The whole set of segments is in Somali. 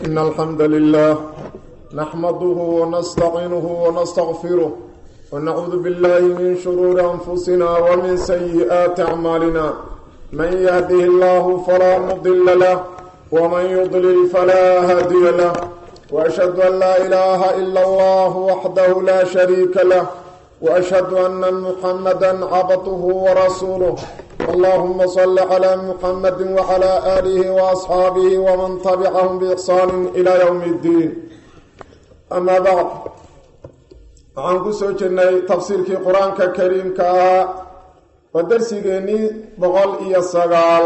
إن الحمد لله نحمده ونستعينه ونستغفره ونعوذ بالله من شرور أنفسنا ومن سيئات أعمالنا من يهده الله فلا مضل له ومن يضلل فلا هادي له وأشهد أن لا إله إلا الله وحده لا شريك له وأشهد أن محمدا عبده ورسوله اللهم صل على محمد وعلى آله وأصحابه ومن تبعهم بإحسان إلى يوم الدين أما بعد waxaan ku soo jirnay tafsiirkii qur-aanka kariimka ahaa oo darsigeennii boqol iyo sagaal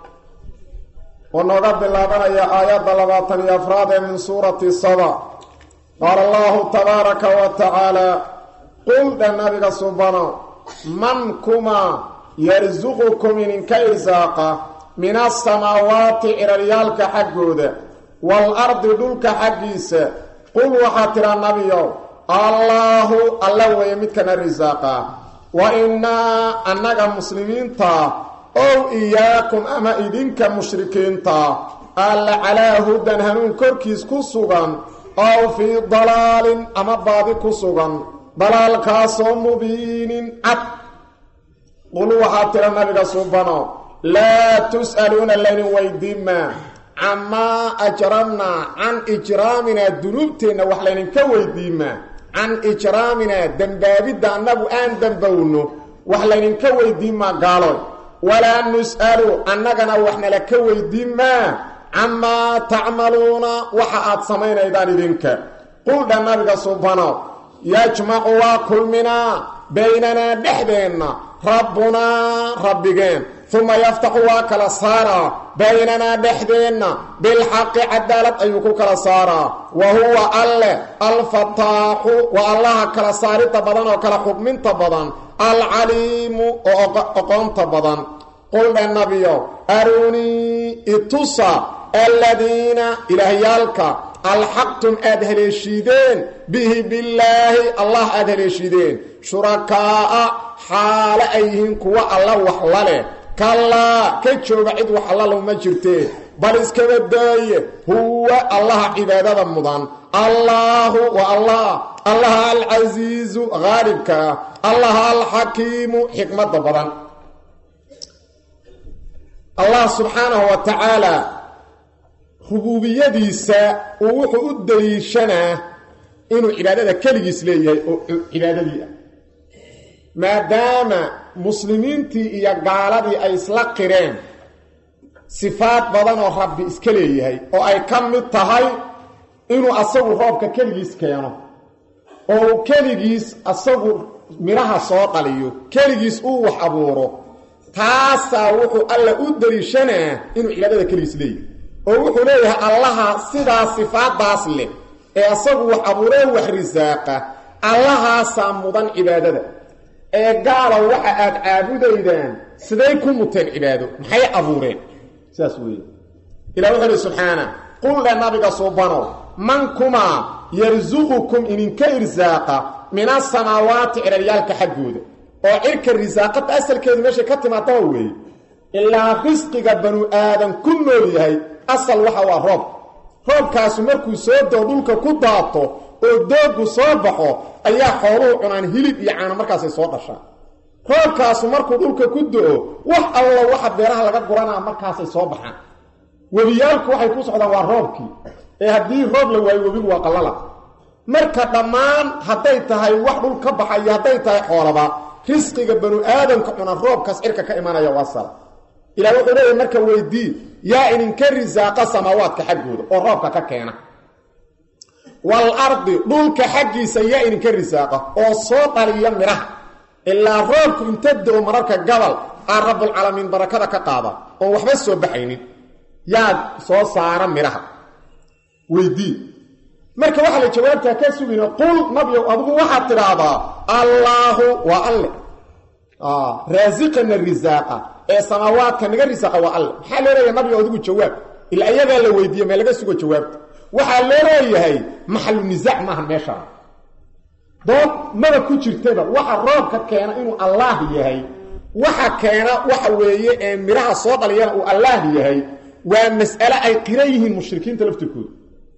oo nooga bilaabanaya aayadda labaatan iyo afraad ee min suurati saba qaala allahu tabaaraka wa tacaala qul dha nabiga subano man kuma yarsuqukum idinka irsaaqa min asamaawaati ciraryaalka xaggooda waalardi dhulka xaggiisa qul waxaa tidhaa nabiyow allaahu alla weeye midkana risaaqa wa innaa annaga muslimiinta ow iyaakum ama idinka mushrikiinta alla calaa hudan hanuun korkiis ku sugan ow fii dalaalin ama baadi ku sugan dalaalkaasoo mubiinin cad qul waxaa tira nabiga subano laa tus'aluuna laydin weydiinmaa camaa ajramnaa can ijraaminaa dunuubteenna wax laydinka weydiimaa can ijraaminaa dembaabidda annagu aan dembowno wax laydinka weydiinmaa gaaloy walaa nus'alu annagana waxnala ka weydiinmaa camaa tacmaluuna waxa aad samaynaydaan idinka quldha nabiga subano yajmacu waa kulminaa baynanaa dhexdeenna rabbunaa rabbigeen uma yaftaxu waa kala saaraa baynanaa dhexdeenna bilxaqi cadaalad ayuu ku kala saaraa wa huwa alle alfataaxu waa allaha kala saaridda badan oo kala xugminta badan alcaliimu oo oqoonta badan quldhe nabiyo arunii itusa aladiina ilaahyaalka alxaqtum aada haleeshiideen bihi billaahi allah aada haleeshiideen shurakaa'a xaale ay yihiin kuwa alla wax la leh kallaa ka jooga cid wax allalow ma jirtee bal iskaba daaye huwa allaha cibaadada mudan allaahu waa allah allaha alcasiizu haalibka ah allaha alxakiimu xikmadda badan allah subxaanahu wa tacaala rubuubiyadiisa uu wuxuu u daliishanaa inuu cibaadada keligiis leeyahay oo cibaadadii ah maadaama muslimiintii iyo gaaladii ay isla qireen sifaad badan oo rabbi iska leeyahay oo ay ka mid tahay inuu asagu roobka keligiis keeno oo uu keligiis asagu midhaha soo dhaliyo keligiis uu wax abuuro taasaa wuxuu alla u daliishanaa inuu cibaadada keligiis leeyahay oo wuxuu leeyahay allaha sidaa sifaadaas leh ee asagu wax abuuree wax risaaqa allahaasaa mudan cibaadada ee gaalow waxa aad caabudaydaan siday ku muteen cibaado maxay abuureen sidaas weeye ilah wuxuu uhi subxaana quldhe nabiga suubanow man kumaa yarsuqukum idinka irsaaqa min asamaawaati ciraryaalka xaggooda oo cirka risaaqada asalkeedu meeshay ka timaadaba weeye ilaa risqiga banu aadan ku nool yahay asal waxa waa roob roobkaasu markuu soo doo dhulka ku daato oo doogu soo baxo ayaa xooluhu cunaan hilib iyo caano markaasay soo dhashaan roobkaasu markuu dhulka ku do-o wax allo waxa beeraha laga guranaa markaasay soo baxaan webiyaalku waxay ku socdaan waa roobkii ee haddii roob la waayo webigu waa qallala marka dhammaan hadday tahay wax dhul ka baxa iyo hadday tahay xoolaba risqiga banu aadamka cunaan roobkaas cirka ka imanaya waa sal ilah wuxuu leeyahy marka weydii yaa idinka risaaqa samaawaadka xaggooda oo roobka ka keena waalardi dhulka xaggiisa yaa idinka risaaqa oo soo dhaliya midhaha ilaa roobku inta do-o mararka gabal aa rabbulcaalamiin barakada ka qaada oon waxba soo baxaynin yaad soo saara midhaha weydii marka waxaa la jawaabtaa ka sugayna qul nabiow adigu waxaad tidhaahdaa allaahu waa alle raasiqana risaaqa ee samaawaadka naga risaaqa waa alle maxaa loo leeyahay nabio adigu jawaab ilaa iyagaa la weydiiye mee laga sugo jawaabta waxaa loo leeyahay maxalu nisaac maaha meeshaa dood maba ku jirtaba waxa roobka keena inuu allaah yahay waxa keena waxa weeye ee midhaha soo dhaliyana uu allaah yahay waa mas'ale ay qiran yihiin mushrikiinta laftirkooda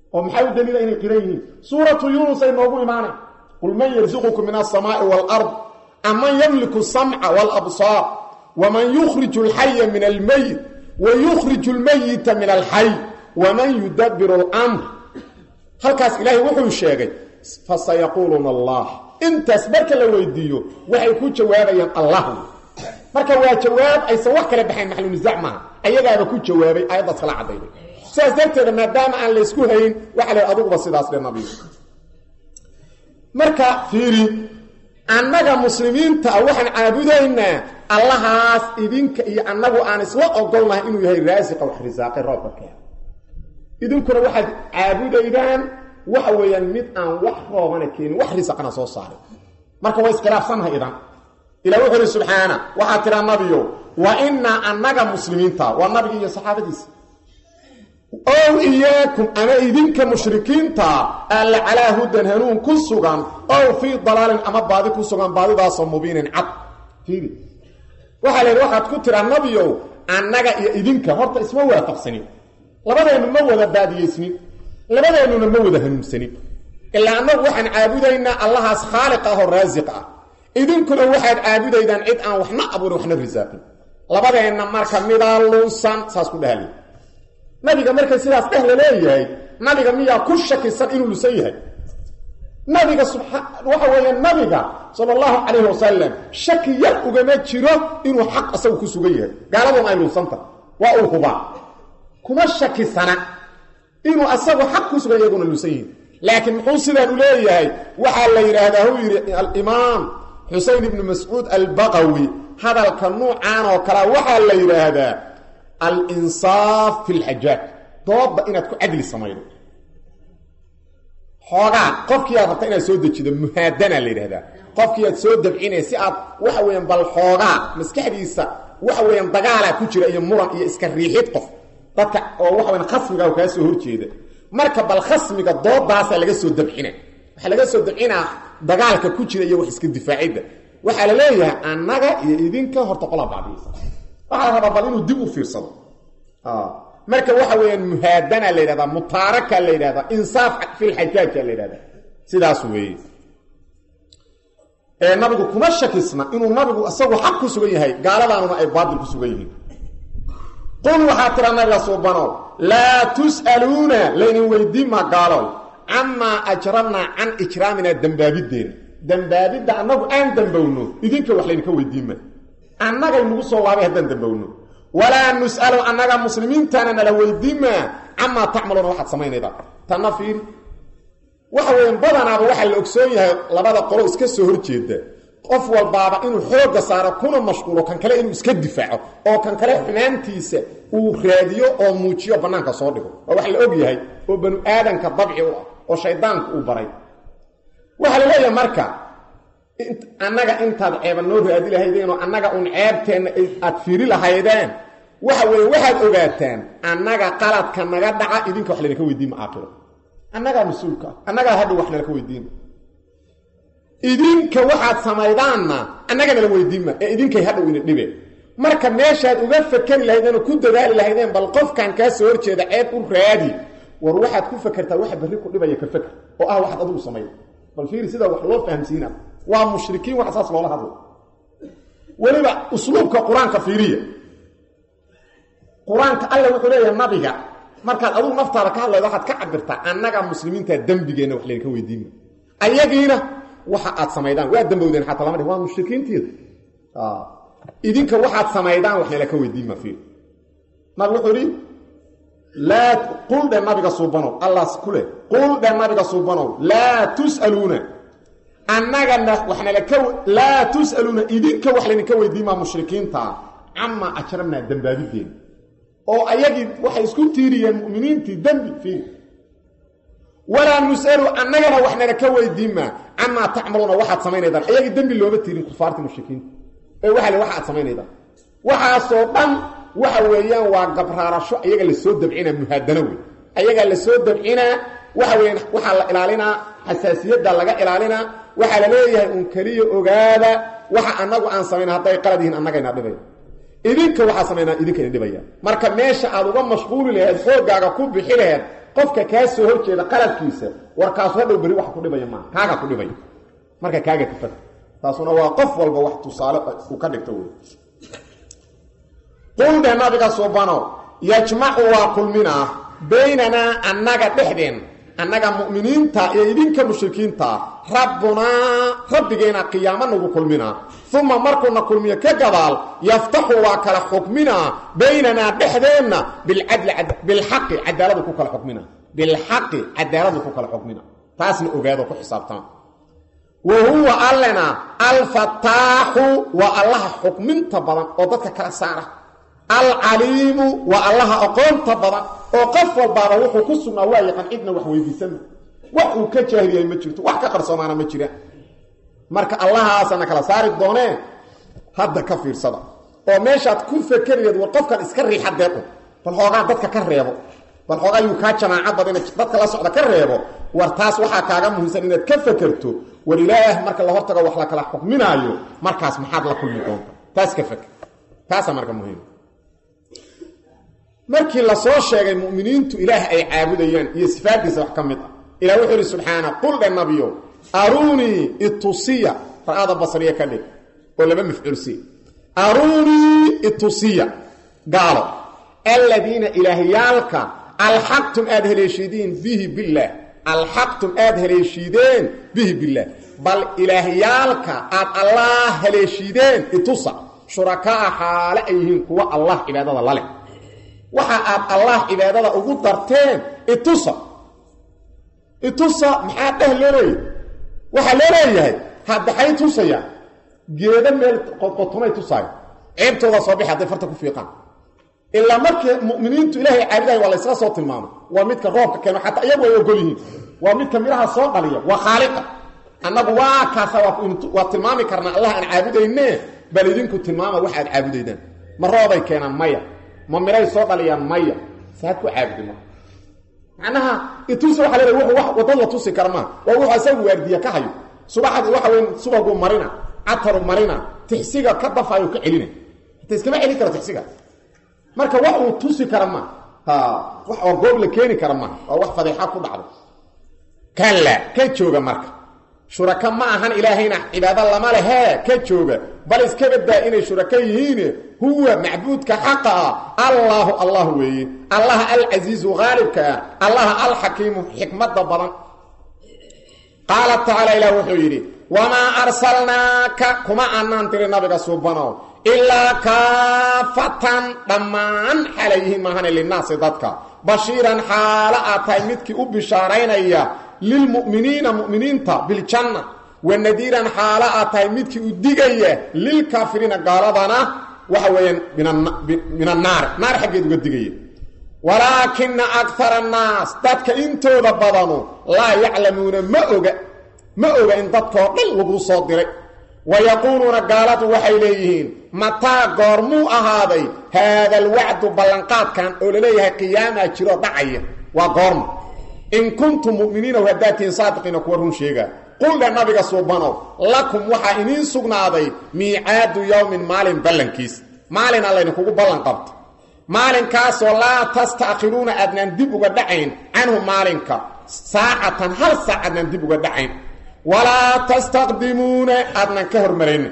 oo maxaa u daliila inay qiran yihiin suuratu yuunus ay noogu imaanay qul man yarsuqukum min alsamaa'i waalard aman yamliku samca waalabsaar waman yukhriju alxaya min almeyit wa yukhriju almeyita min alxay waman yudabiru alamr halkaas ilaahay wuxuu sheegay fasayaquuluuna allah intaas marka la weydiiyo waxay ku jawaabayaan allah marka waa jawaab aysan wax kala baxayn maxlunisaac maaha ayagaaba ku jawaabay aayaddaas kala cadayday sidaas darteeda maadaama aan laysku hayn waxa la adiguba sidaas dhe nabigu marka fiiri annaga muslimiinta ah waxaan caabudaynaa allahaas idinka iyo annagu aan isla ogolnahay inuu yahay raasiqa wax risaaqay roobka keena idinkuna waxaad caabudaydaan waxa weeyaan mid aan wax roobana keenin wax risaqana soo saaray marka waa iskhilaafsannahay idan ilah wuxuu ihi subxaana waxaa tiraa nabiyo wa innaa annaga muslimiinta waa nabigi iyo saxaabadiisa ow iyaakum ama idinka mushrikiinta alla calaa hudan hanuun ku sugan ow fii dalaalin ama baadi ku sugan baadidaasoo mubiinin cad fiiri waxaa la yidhi waxaad ku tiraa nabiyow annaga iyo idinka horta isma waafaqsanin labadeennu ma wada baadiyeysnin labadeennuna ma wada hanuunsanin ilaa annagu waxaan caabudaynaa allahaas khaaliq ah oo raasiq ah idinkuna waxaad caabudaydaan cid aan waxna abuurin waxna risaaqin labadeenna marka midaa lunsan saas ku dhahali nabiga markay sidaas dheh la leeyahay nabiga miyaa ku shakisan inuu lusan yahay nabiga subaa waxa weeye nabiga sala allahu calayhi wasalam shaki yar ugama jiro inuu xaq isagu ku sugan yahay gaaladuna ay lunsanta waa uu hubaa kuma shakisana inuu asagu xaq ku sugan iyaguna lusan yihin laakiin muxuu sidaan u leeyahay waxaa la yidhaahdaa huu yidhi alimaam xusein ibnu mascuud albaqawi hadalka nuucan oo kalea waxaa la yidhaahdaa alinsaaf fi lxajaaj doodda inaad ku cadli samaydo xoogaa qofkii aad rabta inaad soo dejido muhaadana la yidhahdaa qofkii aad soo dabcinay si aad waxa weeyaan bal xoogaa maskaxdiisa waxa weeyaan dagaalaa ku jira iyo muran iyo iska riixid qof dadka oo waxa weyan khasmiga kaa soo horjeeda marka bal khasmiga doodaasaa laga soo dabcina waxaa laga soo dabcinaa dagaalka ku jira iyo wax iska difaacidda waxaa la leeyahay annaga iyo idinka horta qolaa bacdiyeysa waxaa la rabaa bal inuu dib u fiirsado marka waxa weeyaan muhaadana la yidhahdaa mutaaraka la yidhahdaa insaaf filxajaajka la yidhahdaa sidaas weeye ee nabigu kuma shakisna inuu nabigu isagu xaq ku sugan yahay gaaladaanuna ay baatil ku sugan yihiin qul waxaa tira nabiga suubanow laa tus'aluuna laynin weydiin maa gaalow camaa ajramnaa can ijraaminaa dembaabiddeenna dembaabidda annagu aan dembowno idinka wax laydinka weydiin ma annagay nagu soo laabay haddaan dembowno walaa nus'alu annaga muslimiintana nala weydiimaa camaa tacmaluuna waxaad samaynayda tanna fiiri waxa weyan badanaaba waxaa la ogsoon yahay labada qolo iska soo horjeeda qof walbaaba inuu xoogga saaro kuna mashquulo kan kale inuu iska difaaco oo kan kale xumaantiisa uu raadiyo oo muujiyo bannaanka soo dhigo waa wax la og yahay oo banu aadanka dabci u ah oo shaydaanku uu baray waxaa la leeyahay marka annaga intaad ceeba noo raadi lahaydeenoo annaga un ceebteenna aad fiiri lahaydeen waxa weeye waxaad ogaataan annaga qaladka naga dhaca idinka wax laydinka weydiin ma aakiro annagaa mas-uulka ah annagaa hadhow wax nalaka weydiina idinka waxaad samaydaanna annaga nala weydiinma ee idinkay hadhow ina dhibeen marka meeshaad uga fakeri lahaydeenoo ku dadaali lahaydeen bal qofkan kaa soo horjeeda ceeb u raadi war waxaad ku fakertaa waxa berri ku dhibaya ka faker oo ah waxaad adigu samayda bal fiiri sidaa wax loo fahamsiina waa mushrikiin wax saas loola hadlo weliba usluubka qur-aanka fiiriya qur-aanka alla wuxuu leeyahay nabiga markaad adugu naftaada ka hadlaydo waxaad ka cabirtaa annaga muslimiinta dembigeenna wax laydinka weydiinma ayagiina waxa aad samaydaan waa dembowdeen xataa lama dhih waa mushrikiinteeda idinka waxaad samaydaan wax nalaka weydiinma fiir nabig wuxuu ihi laa qul dhe nabiga suubanow allaas ku leh qul dhe nabiga suubanow laa tus'aluuna annagana waxnalaka laa tus'aluuna idinka wax laydinka weydiimaa mushrikiintaa camaa ajramnaa dembaabideena oo ayagii waxay isku tiiriyeen mu'miniintii dembi fiir walaa nus'alu annagana waxnala ka weydiinmaa camaa tacmaluuna waxaad samaynaydaan ayagii dembi looma tiirin kufaartii mushrikiinta ee waxa le waxa aad samaynaydaan waxaasoo dhan waxa weeyaan waa gabraarasho ayaga lasoo dabcinaa muhaadano wey ayagaa lasoo dabcinaa waxa weeyaan waxaa la ilaalinaa xasaasiyadda laga ilaalinaa waxaa la leeyahay un keliya ogaada waxa annagu aan samayna hadday qalad yihiin annagayna dhibay idinka waxaa samaynaa idinkayna dhibaya marka meesha aad uga mashquuli laheed xooggaaga ku bixi laheed qofka kaa soo horjeeda qaladkiisa warkaasu hadhow beri wax ku dhibaya maaha kaaga ku dhibaya marka kaaga ka faka taasuna waa qof walba wax tusaale uu ka dhigto wey quldhe nabiga subano yajmacu waa kulminaa baynanaa annaga dhexdeen annaga mu'miniinta iyo idinka mushrikiinta rabbunaa rabbigeena qiyaamo nagu kulminaa uma markuuna kulmiyo ka gadaal yaftaxu waa kala xukminaa baynanaa dhexdeenna bilcadli bilxaqi cadaaladu ku kala xukmina bilxaqi cadaaladu ku kala xukmina taasna ogaado ku xisaabtama wa huwa allena alfataaxu waa allaha xukminta badan oo dadka kala saara alcaliimu waa allaha aqoonta badan oo qof walbaaba wuxuu ku sugnaa waa yaqaan cidna wax weydiisana wax uu ka jaahiliyay ma jirto wax ka qarsoomaana ma jiraan marka allahaasana kala saari doonee hadda ka fiirsada oo meeshaad ku fakeriyeed war qofkan iska riixa deequ bal xoogaa dadka ka reebo bal xoogaa yuu kaa jamaaca badina dadka la socda ka reebo war taas waxaa kaaga muhiimsan inaad ka fakerto war ilaah marka la hortago wax la kala xukminaayo markaas maxaad la kulmi doonta taas ka faker taasaa marka muhiim markii lasoo sheegay mu'miniintu ilaah ay caabudayaan iyo sifaaddiisa wax ka mid ah ilah wuxuu ihi subxaana qul dhe nabiyo aruunii itusiya ra'ada basriya ka dhig oo laba mafcuulsi aruunii itusiya gaalo aladiina ilaahyaalka alxaqtum aad haleeshiideen bihi billaah alxaqtum aad haleeshiideen bihi billaah bal ilaahyaalka aad allah haleeshiideen itusa shurakaa xaale ay yihiin kuwa allah cibaadada laleh waxa aad allah cibaadada ugu darteen itusa itusa maxaa dheh loo leeyahay waxaa loo leeyahay haddaxay tusayaan geedo meel qodqotomay tusaayo ceebtoodaa soo bixi hadday farta ku fiiqaan ilaa markii mu'miniintu ilaahay caabudahay waa laysla soo tilmaamay waa midka roobka keeno xataa iyagu ay ogol yihiin waa midka midhaha soo dhaliya waa khaaliqa annagu waa kaasa waa tilmaami karnaa allah aan caabudayne bal idinku tilmaama wax aad caabudaydaan ma roobay keenaan maya ma midhay soo dhaliyaan maya saad ku caabudi marka macnaha itusi waa leedahay wuxuu wadad la tusi kara maa waa wuxuu asagu waardiya ka hayo subaxdii waxa weyn subaguu marina cataru marina tixsiga ka dafayo ka celina hata iskama celin karo tixsiga marka wax uu tusi kara ma ha wax oo goob la keeni kara ma waa wax fadeexa ku dhacdo kalla ka jooga marka shuraka ma ahan ilaahayna cibaado lama lehee ka jooga bal iska badaa inay shuraka yihiin huwa macbuudka xaqa ah allaahu allah weeye allaha alcasiizu haalibka ah allaha alxakiimu xikmada badan qaala tacaala ilah wuxuu yidhi wamaa arsalnaaka kuma aanaan tiri nabiga suubanow ilaa kaafatan dhammaan xaalay yihiin maahane linaasi dadka bashiiran xaalo aad tahay midkii u bishaaraynaya lilmu'miniina mu'miniinta biljanna wanadiiran xaalo aad tahay midkii u digaya lilkaafiriina gaaladana waxa weeyaan min annaar naar xaggeed uga digaya walaakina akara annaas dadka intooda badanu laa yaclamuuna ma oga ma oga in dadkoo dhan laguu soo diray wayaquuluuna gaaladu waxay leeyihiin mataa goormuu ahaaday haada alwacdu ballanqaadkan oo laleeyahay qiyaamaa jiroo dhacaya waa goorma in kuntum mu'miniina haddaad tihiin saadiqiina kuwa run sheegaa quldhe nabiga suubanow lakum waxaa iniin sugnaaday miicaadu yowmin maalin ballankiis maalin allaydinkugu ballan qabto maalinkaasoo laa tasta'khiruuna aadnaan dib uga dhacayn canhu maalinka saacatan hal saac aadnaan dib uga dhacayn walaa tastaqdimuuna aadnan ka hormaraynin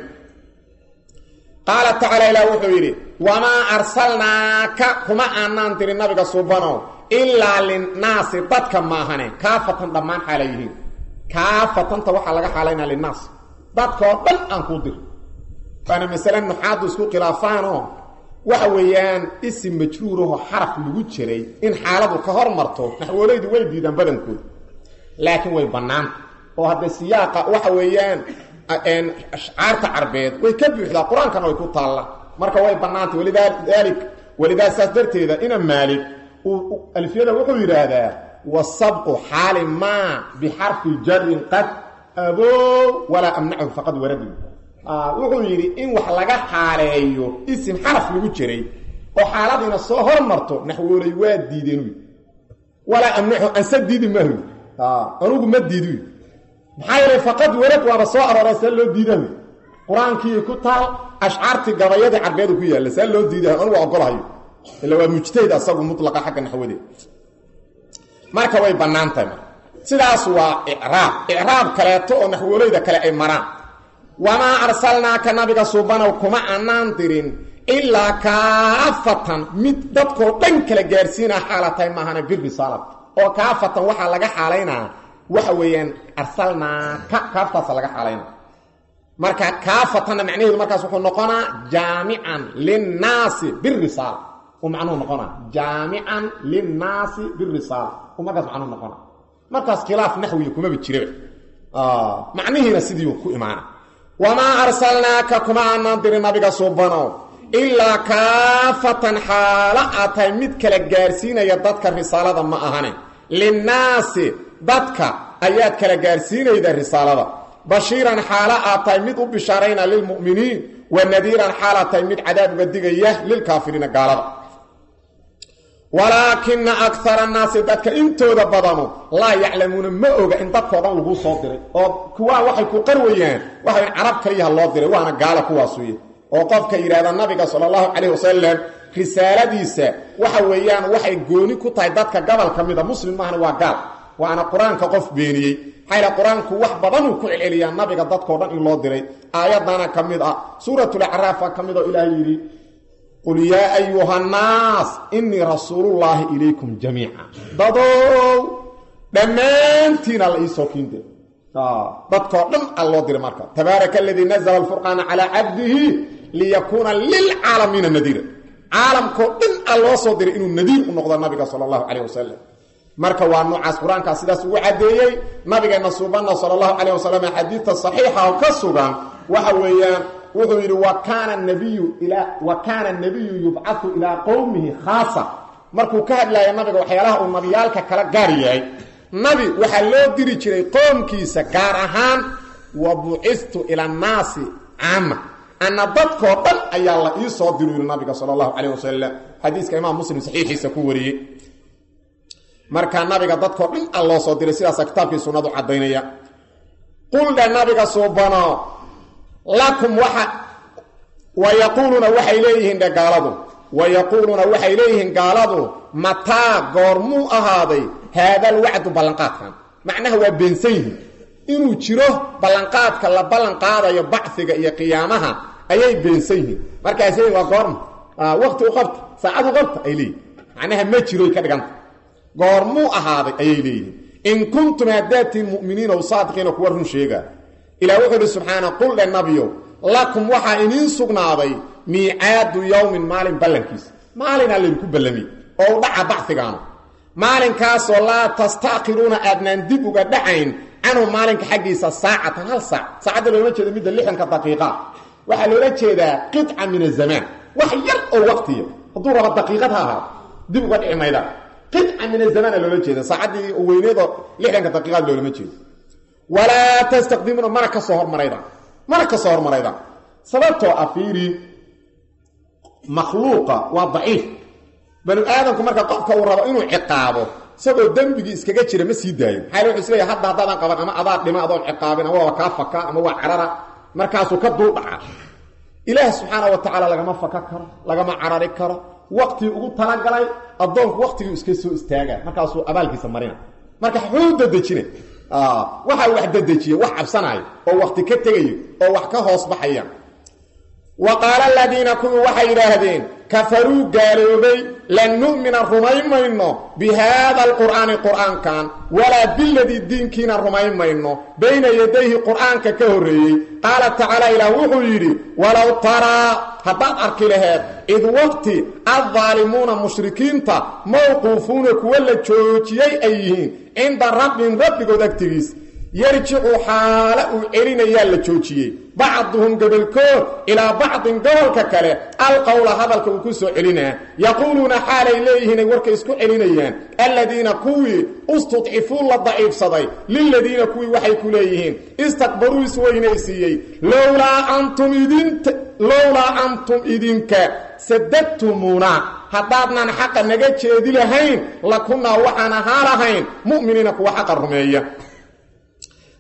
qaala tacaala ilaah wuxuu yidhi wamaa arsalnaaka kuma aanaan dirin nabiga suubanow ilaa linnaasi dadka maahane kaafatan dhammaan xaala yihiin kaafatanta waxaa laga xaalaynaa linnaas dadkaoo dhan aan kuu dir waana masale nuxaadu isku khilaafaanoo waxa weeyaan isim majruurahoo xaraf lagu jiray in xaaladu ka hor marto naxwoolaydu way diidaan badankooda laakiin way bannaanta oo hadda siyaaqa waxa weeyaan ashcaarta carbeed way ka buuxdaa qur-aankana way ku taallaa marka way bannaantay walidaalik walidaa saas darteeda ina maalig alfiyada wuxuu yidhaahdaa wasabqu xaali maa bixarfi jarin qad abow walaa amnachu faqad waradi wuxuu yidhi in wax laga xaaleeyo isim xaraf lagu jiray oo xaaladiina soo hormarto naxwooley waa diideen walaa amnaxu anse diidi maahu anugu ma diidi maxaa yeelay faqad warad waaba soo arooray see loo diidahu qur-aankii ku taal ashcaartii gabayadii carbeedu ku yaalla see loo diidaha anugu ogolahayo ila waa mujtahid asagu mulaqa xagga naxwadeed marka way bannaan tahay marka sidaas waa icraab icraab kaleeto oo naxwooleyda kale ay maraan wamaa arsalnaaka nabiga suubanow kuma annaan dirin ilaa kaafatan mid dadkoo dhan kala gaarsiinaa xaala tahay maahana birisaalad oo kaafatan waxaa laga xaalaynaa waxa weeyaan arsalnaaka kaaftaasa laga xaalaynaa marka kaafatanna macnaheedu markaas wuxuu noqonaa jaamican linnaasi birisaala uu macnuhu noqonaa jaamican linnaasi birisaala uu markaas macnuhu noqonaa markaas khilaaf naxwiya kumaba jiraba macnihiina sidii ku imaana wamaa arsalnaaka kuma aanaan dirin nabiga suubanow ilaa kaafatan xaalo aad tahay mid kala gaarsiinaya dadka risaalada ma ahane linnaasi dadka ayaad kala gaarsiinayda risaalada bashiiran xaalo aad tahay mid u bishaarayna lilmu'miniin wa nadiiran xaalaad tahay mid cadaab uga digaya lilkaafiriina gaalada walaakina akara annaasi dadka intooda badanu laa yaclamuuna ma oga in dadkoo dhan laguu soo diray oo kuwaa waxay ku qarwayaan waxayn carab kaliyaha loo diray waana gaala kuwaasuye oo qofka yidhahda nabiga sala allahu calayh wasalam risaaladiisa waxa weeyaan waxay gooni ku tahay dadka gobol ka mida muslim maahna waa gaal waana qur-aanka qof beeniyey maxayla qur-aanku wax badanuu ku celceliyaa nabiga dadkoo dhan in loo diray aayadana ka mid ah suuratulacraafa ka mid oo ilaahay yidhi qul yaa ayuha nnaas inii rasuulullaahi ilaykum jamiica dadow dhammaantiina la iisoo kiinde dadkoo dhan a loo diray marka tabaaraka aladii nazla alfurqaana calaa cabdihi liyakuuna lilcaalamiina nadiira caalamkoo dhan a loo soo diray inuu nadiir u noqdo nabiga sala allahu calayh wasalam marka waa noocaas qur-aankaa sidaas ugu caddeeyey nabigeenna suubanna sala allahu calayh wasalam xadiidta saxiixa oo ka sugan waxa weeyaan wuxuu yidhi wa kaana nabiyu ilaa wa kaana nabiyu yubcatu ilaa qowmihi khaasa markuu ka hadlaaya nabiga waxyaalaha uu nabiyaalka kala gaar yahay nabi waxaa loo diri jiray qoomkiisa gaar ahaan wa bucistu ila annaasi caama anna dadkoo dhan ayaa la ii soo diru yidhi nabiga sala allahu calayh wasalam xadiiska imaam muslim saxiixiisa ku wariyey markaa nabiga dadkoo dhan a loo soo diray sidaasa kitaabkii sunnadu caddaynaya quldha nabiga suubano lakum waxa wa yaquuluuna waxay leeyihiin dhe gaaladu wa yaquuluuna waxay leeyihiin gaaladu mataa goormuu ahaaday haadal wacdu ballanqaadkan macnaha waa beensan yihiin inuu jiro ballanqaadka la ballanqaadayo baciga iyo qiyaamaha ayay beensan yihiin markaas waa goorma waqti u qabta saacad u qabta ay leeyihin macnaha ma jiroy ka dhiganta goormuu ahaaday ayay leeyihiin in kuntum haddaatiin mu'miniina o saadiqiina kuwa run sheegaa ilah wuxuu idhi subxaana qul dhe nabiyow lakum waxaa iniin sugnaaday miicaadu yowmin maalin ballankiisa maalinaa laydinku ballamiyey oo u dhaca bacigaanu maalinkaasoo laa tastaakiruuna aadnaan dib uga dhacayn canhu maalinka xaggiisa saacatan hal saac saacadda loolama jeeda midda lixdanka daqiiqa waxaa loola jeedaa qidca min azamaan wax yar oo waqtiya hadduu rabo daqiiqad ha ahaado dib uga dhici mayda qidca min azamaana loola jeeda saacaddii weyneedoo lixdanka daqiiqaad loolama jeedo walaa tastaqdimuuna mana ka soo hormarayda mana ka soo hormarayda sababtoo ah fiiri makhluuqa waa daciif banu aadamku marka qofka uu rabo inuu ciqaabo isagoo dembigii iskaga jira ma sii daayo maxaa wuxuu isleeyahay hadda haddaadan qaban ama adaa dhima adoon ciqaabin ama waa kaa faka ama waa carara markaasuu ka dul dhaca ilaah subxaana wa tacaala lagama faka karo lagama carari karo waqtigii ugu talagalay addoonku waqtigii iska soo istaaga markaasuu abaalkiisa marina marka xuu dadejina waxaa wax dadejiya wax cabsanaayo oo waqti ka tegayo oo wax ka hoos baxaya wa qaala aladiina kuwii waxay yidhaahdeen kafaruu gaaloobay lan nu'mina rumayn mayno bi haada alqur'aani qur'aankan walaa biladii diinkiina rumayn mayno bayna yadayhi qur'aanka ka horreeyey qaala tacaala ilaah wuxuu yidhi walow taraa haddaad arki laheed id waqti addaalimuuna mushrikiinta mawquufuuna kuwa la joojiyey ay yihiin cinda rabbin rabbigood agtigiis yarjicu xaale uu celinayaa la joojiyey bacduhum gobolkood ilaa bacdin gobolka kale alqowla hadalka uu ku soo celinaa yaquuluuna xaalay leeyihiin ay warka isku celinayaan aladiina kuwii istudcifuu la daciifsaday liladiina kuwii waxay ku leeyihiin istakbaruu isweynaysiiyey lowlaa antum idint lowlaa antum idinka sadadtumuuna haddaadnan xaqa naga jeedi lahayn lakunnaa waxaan ahaa lahayn mu'miniina kuwa xaqa rumeeya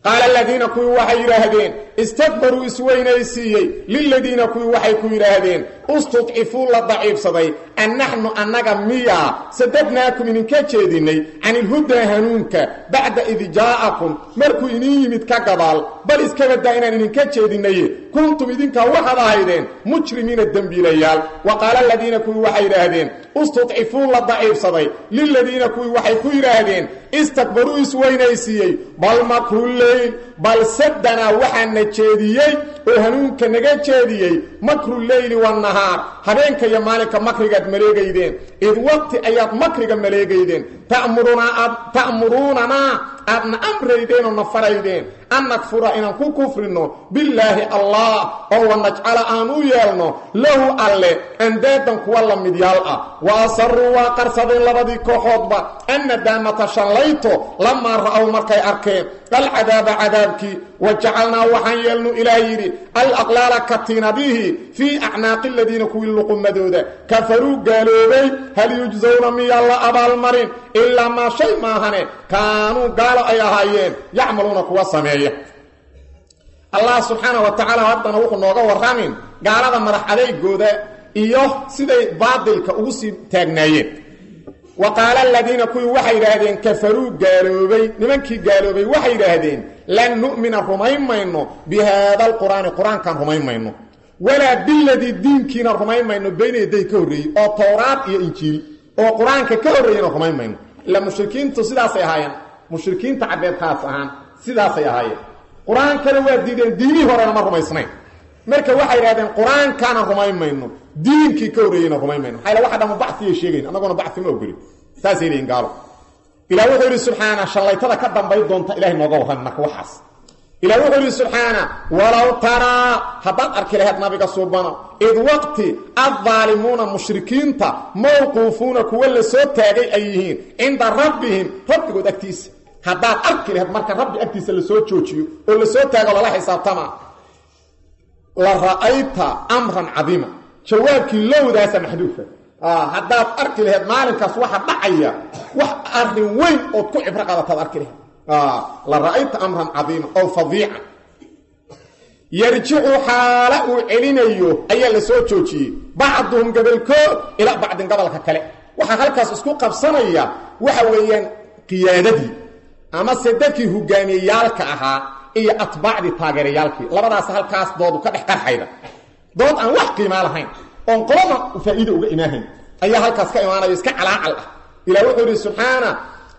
qaala aladiina kuwii waxay yidhaahdeen istakbaruu isweynaysiiyey liladiina kuwii waxay ku yidhaahdeen istudcifuu la daciifsaday an naxnu annaga miyaa sadadnaakum idinka jeedinnay can ilhudaa hanuunka bacda id jaa'akum markuu idin yimid ka gadaal bal iska badaa inaan idinka jeedinaye kuntum idinkaa waxaad ahaydeen mujrimiina dembiilayaal wa qaala aladiina kuwii waxay yidhaahdeen istudcifuu la daciifsaday liladiina kuwii waxay ku yidhaahdeen istakbaruu isweynaysiiyey bal makruleyl bal sadanaa waxaana jeediyey oo hanuunka naga jeediyey makruleyli wanahaar habeenka iyo maalinka makrigaad maleegaydeen id waqti ayaad makriga maleegaydeen ta'muruunanaa aadna amraydeen oo na faraydeen an nakfura inaan ku kufrino billaahi allah oo wanajcala aan u yeelno lahu alle andaadan kuwa la midyaal ah wa asaruu waa qarsadeen labadii kooxoodba annadaamata shallayto lamaa ra'ow markay arkeen alcadaaba cadaabkii wa jacalnaa waxaan yeelnu ilaah yidhi alaqlaala katiinadihii fii acnaaqi aladiina kuwii luqumadooda kafaruu gaaloobay hal yujsawna miyaa la abaalmarin ilaa maa shay maahane kaanuu gaalo ay ahaayeen yacmaluuna kuwa sameeya allah subxaana wa tacaala haddana wuxuu nooga warramin gaalada madax adeygooda iyo siday baadilka ugu sii taagnaayeen wa qaala aladiina kuwii waxay yidhaahdeen kafaruu gaaloobay nimankii gaaloobay waxay yidhaahdeen lan nu'mina rumayn mayno bi haada alqur'aani qur-aankaan rumayn mayno walaa biladii diinkiina rumayn mayno bayna yaday ka horreeyey oo towraad iyo injiil oo qur-aanka ka horreeyena rumayn mayno ila mushrikiintu sidaasay ahaayeen mushrikiinta caddeed khaas ahaan sidaasay ahaayeen qur-aankana waa diideen diinihii horena ma rumaysnayn marka waxay idhahdeen qur-aankaana rumayn mayno diinkii ka horreeyeyna rumayn mayno maxaa waxa dhama baciyay sheegayn annaguna bacfi ma ogolin saasay leeyiin gaalo ilah wuxuu yidhi subxaana shallaytada ka dambay doonta ilahay nooga warran marka waxaas ilah wuxuu yidhi subxaana walow taraa haddaad arki lahayd nabiga suubano id waqti addaalimuuna mushrikiinta mawquufuuna kuwa la soo taagay ay yihiin cinda rabbihim rabbigood agtiisa haddaad arki lahayd marka rabbi agtiisa lasoo joojiyo oo lasoo taago lala xisaabtama la ra'ayta amran cadiima jawaabkii lowdaasa maxduufa haddaad arki lahayd maalinkaas waxa dhacaya wax arrin weyn ood ku cibro qaadataad arki lahayd la ra'ayta amran cadiima oo fadiica yarjicu xaala uu celinayo ayaa la soo joojiyey bacduhum gobolkood ilaa bacdin gobolka kale waxaa halkaas isku qabsanaya waxa weeyaan qiyaadadii amase dadkii hogaamiyeyaalka ahaa iyo atbaacdii taageerayaalkii labadaas halkaas doodu ka dhex qarxayda dood aan wax qiimaa lahayn oon qolada faa'iida uga imaahayn ayaa halkaas ka imaanayo iska calaacal ah ilah wuxuu yidhi subxaana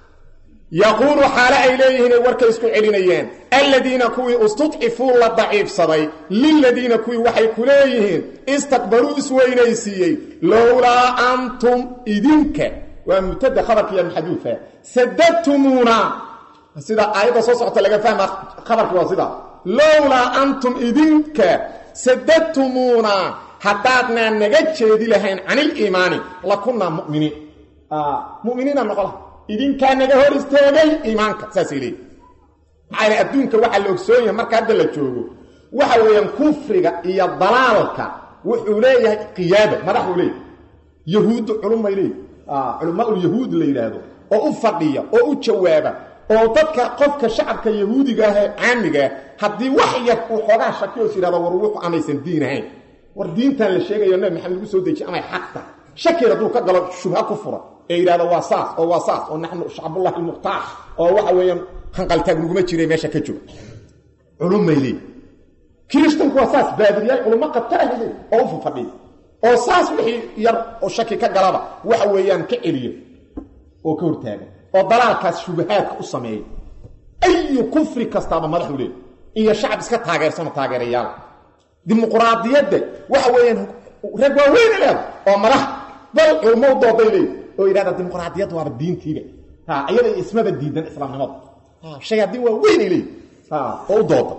yaquulu xaale ay leeyihiin ay warkay isku celinayeen aladiina kuwii istudcifuu la daciifsaday liladiina kuwii waxay ku leeyihiin istakbaruu isweynaysiiyey lowlaa antum idinka waa mubtada khabarkiiya maxaduufa sadadtumuuna sida aayadda soo socota laga fahma khabarki waa sida lowlaa antum idinka sadadtumuuna haddaadnaa naga jeedi lahayn caniliimaani lakunnaa muminiin muminiina noqola idinkaa naga hor istaagay iimaanka saasay leeyihi maxaa yl adduunka waxaa la ogsoon yahay marka hadda la joogo waxa weeyaan kufriga iyo dalaalka wuxuu leeyahay qiyaada madaxuu leeyahy yahuuddu culumay leeyihi culamaulyahuud la yidhaahdo oo u fadhiya oo u jawaaba oo dadka qofka shacabka yahuudiga ah ee caamigaah haddii wax yar uu xoogaa shakiyoos yidhahdo war wuxu amaysan diin ahayn war diintan la sheegayo nabi maxamed lagu soo dejiye amay xaqta shakir hadduu ka galo shubha ku fura ee yidhahdo waa saas oo waa saas oo naxnu shacbullahi almuqtaac oo waxa weeyaan hanqaltaag naguma jiray meesha ka jooga culumay leey kiristanku waa saas baadiriyaal culummo qabtaahile oo u fafadhiya oo saas wixii yar oo shaki ka galaba waxa weeyaan ka celiya oo ka hortaaga oo dalaalkaas shubahaadka u sameeya ayu kufri kastaaba madaxu leey iyo shacab iska taageersano taageerayaal dimuqraadiyadda waxa weeyaan rag waaweyne leeda oo madax bal culmo u dooday leey oo yidhahda dimuqraadiyadda waaba diintiiba iyada ismaba diidan islaamnimada shayaadiin waa weynay leey oo u dooda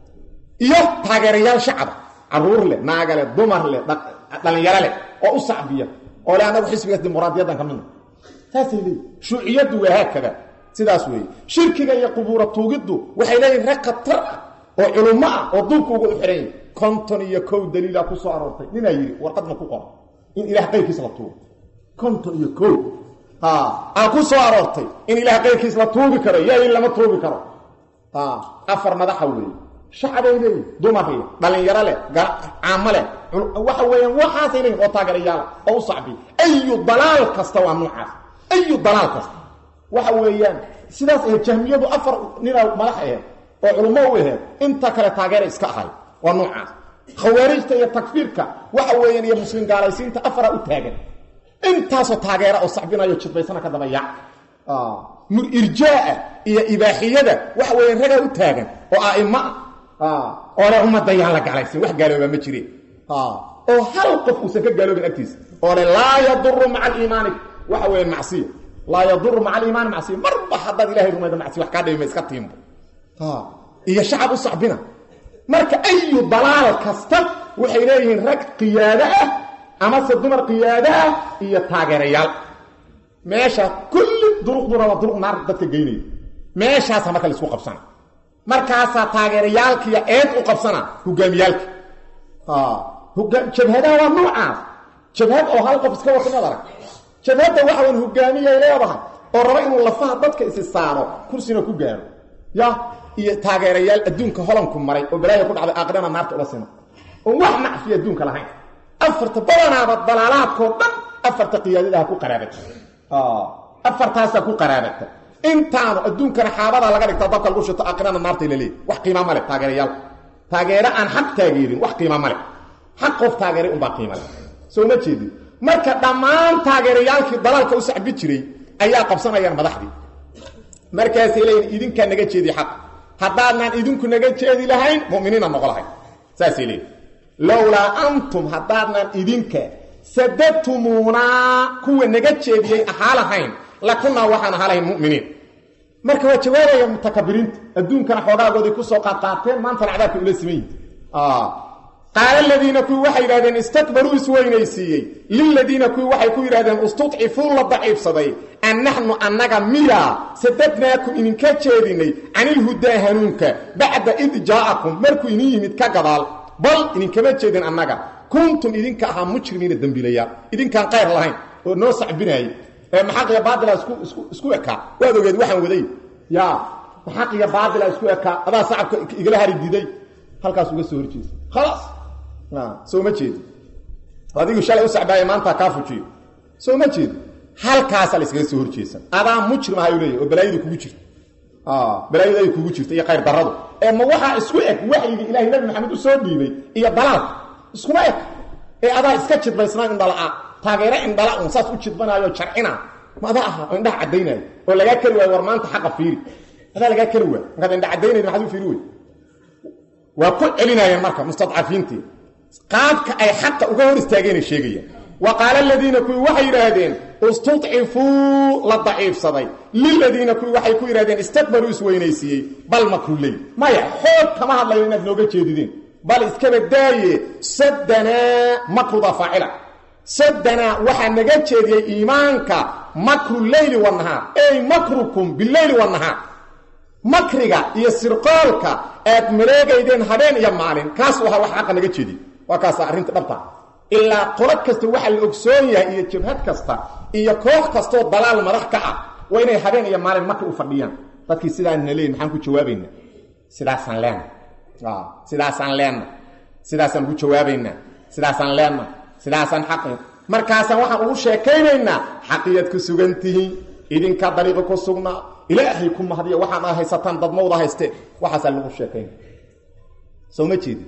iyo taageerayaal shacaba caruur leh naaga leh dumar leh dhalinyaro leh oo u sacbiya oo le anagu xisbigaas dimuqraadiyaddan ka midna saasay leeyi shuuciyaddu waa haakada sidaas weeye shirkiga iyo qubuura tuugiddu waxay leeyihin rag khatar ah oo culummo ah oo duubka uga u xihan yahi konton iyo kow daliila ku soo aroortay ninaa yidhi warqadna ku qora in ilaah qayrkiis la tuugo konton iyo kow aa ku soo aroortay in ilaah qayrkiis la tuugi karo yaa in lama tuugi karo afar madaxa weeye shacbay leeyihin dumar leh dhalinyaro leh caamo leh waxa weeyaan waxaasay leeyihin oo taageerayaala oo u sacbiy ayu dalaal kasta waa noocaas ayu dalaal kasta waxa weeyaan sidaas ahayd jahmiyadu afar ninaa madax aheed oo culummo u aheed inta kale taageera iska ahay waa noocaas khawaarijta iyo takfiirka waxa weeyaan iyo muslim gaalaysiinta afara u taagan intaasoo taageera oo sacbinayo jidbaysana ka dabayac irjaa iyo ibaaxiyada waxa weeyaan ragaa u taagan oo a'ima ah oo le ummadda yaan la galaysin wax gaaloobaa ma jireen oo hal qof uusan ka gaaloobin agtiisa oo le laa yaduru maca aliimaani waxa weeyaan macsiya laa yaduru maca aliimaani macsiya marba haddaad ilahay rumayda macsiya wax kaa dhibima iska tiimbo iyo shacab u sacbina marka ayu dalaal kasta waxay leeyihiin rag qiyaado ah amase dumar qiyaado ah iyo taageerayaal meesha kulli duruqduna waa duruq naar dadka geynaya meeshaasa marka laisku qabsana markaasaa taageerayaalkiiyo eed u qabsana hogaamiyaalka jabhadaha waa noocaas jabhad oo hal qof iska wata mad arag jabhadda waxa wan hogaamiyay leedahay oo raba inuu lafaha dadka isi saaro kursina ku gaaro ya iyo taageerayaal adduunka holanku maray oo balaaya ku dhacday aakhirana naarta ula sima oon wax nacfiya adduunka lahayn afarta badanaaba dalaalaadkoo dhan afarta qiyaadadaha ku qaraabata afartaasaa ku qaraabata intaanu adduunkana xaabadaa laga dhigtaa dabka lagu shito aakhirana naartay la leey wax qiima male taageerayaal taageero aan xaq taageerin wax qiima male xaq qof taageeray unbaa qiima le soo ma jeedin marka dhammaan taageerayaalkii dalaalka u sacbi jiray ayaa qabsanayaan madaxdii markaasay leeyiin idinkaa naga jeedi xaq haddaadnaan idinku naga jeedi lahayn muminiina noqo lahayn saasay leeyiin lowlaa antum haddaadnaan idinka sadadtumuunaa kuwa naga jeediyey ahaa lahayn lakunaa waxaan ahaa lahayn muminiin marka waa jawaabaya mutakabiriinta adduunkana xoogaagoodii kusoo qaadqaateen maantana cadaabka ula siman yihin qaala aladiina kuwii waxay yidhahdeen istakbaruu isweynaysiiyey liladiina kuwii waxay ku yidhahdeen istudcifuu la daciifsaday an naxnu annaga miya sadadnaakum idinka jeedinay canilhudaa hanuunka bacda id jaa'akum markuu idin yimid ka gadaal bal idinkama jeedin annaga kuntum idinka ahaa mujrimiina dembiilayaal idinkaan qayr lahayn oo noo sacbinaayey ee maxaqiya baatila isku ekaa waad ogeed waxaan waday ya maxaqiya baatila isku ekaa adaa sacabka igala hari diday halkaas uga soo horjeesa khalaas soo ma jeedi adigu shalay u sacbaaya maanta kaa fujiyo soo ma jeedi halkaasaa la iskaga soo horjeesan adaa mujrim ahayu leeyahy oo balaayadu kugu jirta balaayadu ay kugu jirta iyo khayr darradu ee ma waxaa isku eg waxyigii ilahay nabi maxamed u soo dhiibay iyo dalaalka iskuma eg ee adaa iska jidbaysnaa indhala-a taageero indhala un saas u jidbanaayo jarcina ma adaa aha oo indhaha caddaynaayo oo lagaa keri waayo war maanta xaqa fiiri adaa lagaa keri waayo markaad indha caddaynayda maxaad u fiiri wey waa ku celinayaan marka mustadcafiintii qaabka ay xaqa uga hor istaageenay sheegayaan wa qaala aladiina kuwii waxay yidhaahdeen istudcifuu la daciifsaday liladiina kuwii waxay ku yidhahdeen istakbaruu isweynaysiiyey bal makruley maya xoog kama hadlayo inaad nooga jeedideen bal iskaba daaye sadanaa makruda faacila sadanaa waxaa naga jeediyey iimaanka makru leyli wanahaar ey makrukum bileyli wanahaar makriga iyo sirqoolka aad maleegaydeen habeen iyo maalin kaas waha wax xaqa naga jeediy waa kaasa arrinta dhabta ilaa qolo kasta waxaa la ogsoon yahay iyo jabhad kasta iyo koox kastoo dalaal madax ka ah waa inay habeen iyo maalin makri u fadhiyaan dadkii sidaanna leeyihin maxaan ku jawaabaynaa sidaasaan leena sidaasaan leenna sidaasaan ugu jawaabaynaa sidaasaan leenna sidaasaan xaqi markaasaan waxaan ugu sheekaynaynaa xaqiyaad ku sugan tihiin idinkaa dariiqi ku sugnaa ilaahay ku mahdiya waxaan a haysataan dadmawda hayste waxaasaa lagu sheekaynaya soo ma jeedi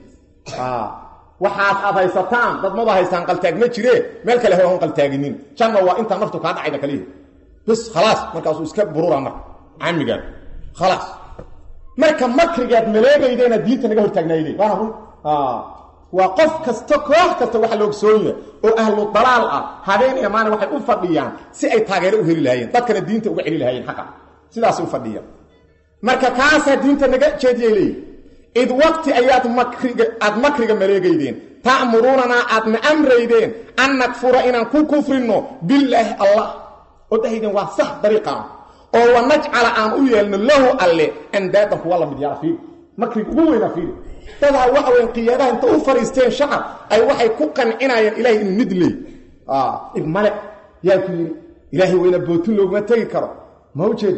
waxaas aad haysataan dadmada haystaan qaltaag ma jire meel kale hon qaltaaginin janna waa intaa naftu kaa dhacayda kaliya bis khalaas markaasuu iska burura marka camigaan khalaas marka makrigaad maleegaydeena diinta naga hortaagnaayde waana run waa qof kasta koox kasta waxa la ogsoonya oo ahlu dalaal ah habeen iyo maalin waxay u fadhiyaan si ay taageero u heli lahaayeen dadkana diinta uga celi lahaayeen xaqa sidaasay u fadhiyaan marka kaasaa diinta naga jeediyay leeyihi id waqti ayaad makriga aada makriga maleegaydeen ta'muruunanaa aadna amraydeen an nakfura inaan ku kufrinno bilaahi allah oo dhahaydeen waa sax dariiqaan oo wanajcala aan u yeelno lahu alle andaadan kuwa la mid yaala fiiri makriga ugu weynaa fiiri dadaa waxa weyn qiyaadaha inta u fariisteen shacab ay waxay ku qancinayaan ilahay inuu nid leey ib male yaa ku yidhi ilaahay weyna bootin looguma tegi karo ma ujeedaa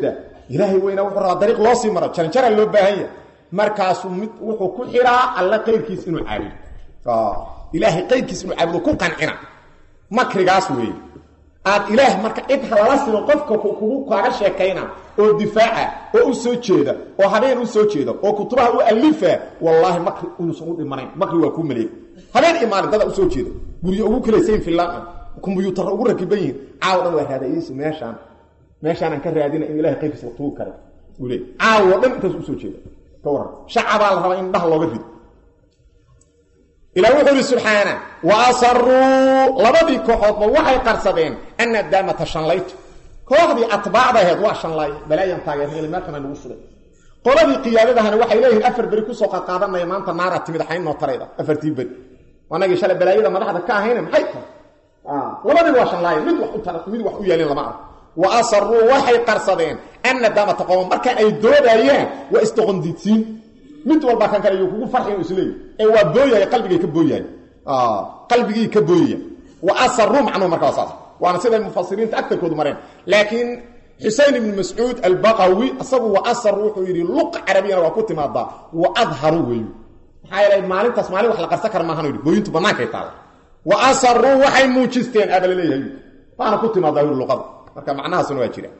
ilaahay weynaa wuxuu rabaa dariiq loo sii maro jaranjara loo baahan yahay markaasuu mid wuxuu ku xiraa alla qayrkiis inuu caabudo ilaahay qayrkiis inuu caabudo ku qancina makrigaas weeye aad ilaah marka cid halala sino qofka kugu kaaga sheekayna oo difaaca oo u soo jeeda oo habeen u soo jeeda oo kutubaha u alifa wallaahi makri inuusan u dhimanayn makri waa kuu maleey habeen iyo maalin dada usoo jeeda guryo ugu kalaysayin filaan kombyuutarra ugu rakiban yihiin caawo dhan waa raadayeyso meeshaan meeshaanaan ka raadina in ilahay qayrkiisa la tuugi karay uu leey caawo dhan intaas usoo jeeda ka warran shacabaa la rabaa in dhaha looga rido ilah wuxuu ihi subxaana wa asaruu labadii kooxoodba waxay qarsadeen ana daamata shanlayto kooxdii atbaacda aheed waa shanlaay balaayan taageerna meelkana nagu sugay qoladii qiyaadadahana waxay leeyihiin afar beri kusoo qaqaadanaya maanta naara timid xayn noo tarayda afartii beri anagii shalay balaayada madaxda ka ahayna maxay tahay labadiiba waa shanlaay mid wax u mid wax u yeelin lama arag wa asaruu waxay qarsadeen ana daamata qooma marka ay doodayeen waa isdoqondiidsiin mid walba kan kale kugu farxin isleey ee waa booyay qalbigay ka booyay ah qalbigii ka booyay wa asarru macnu markaa saas waana sida mufassiriinta aktarkoodu mareen laakiin Husayn ibn Mas'ud al-Baqawi asagu wa asar wuxuu yiri luq arabiyana waa ku timaada wa adharu weeyo maxaa yeelay maalintaas maalin wax la qarsan kar maahan yiri booyintu banaanka ay taala wa asarru waxay muujisteen abal leeyahay waana ku timaada luqada marka macnahaasuna waa jira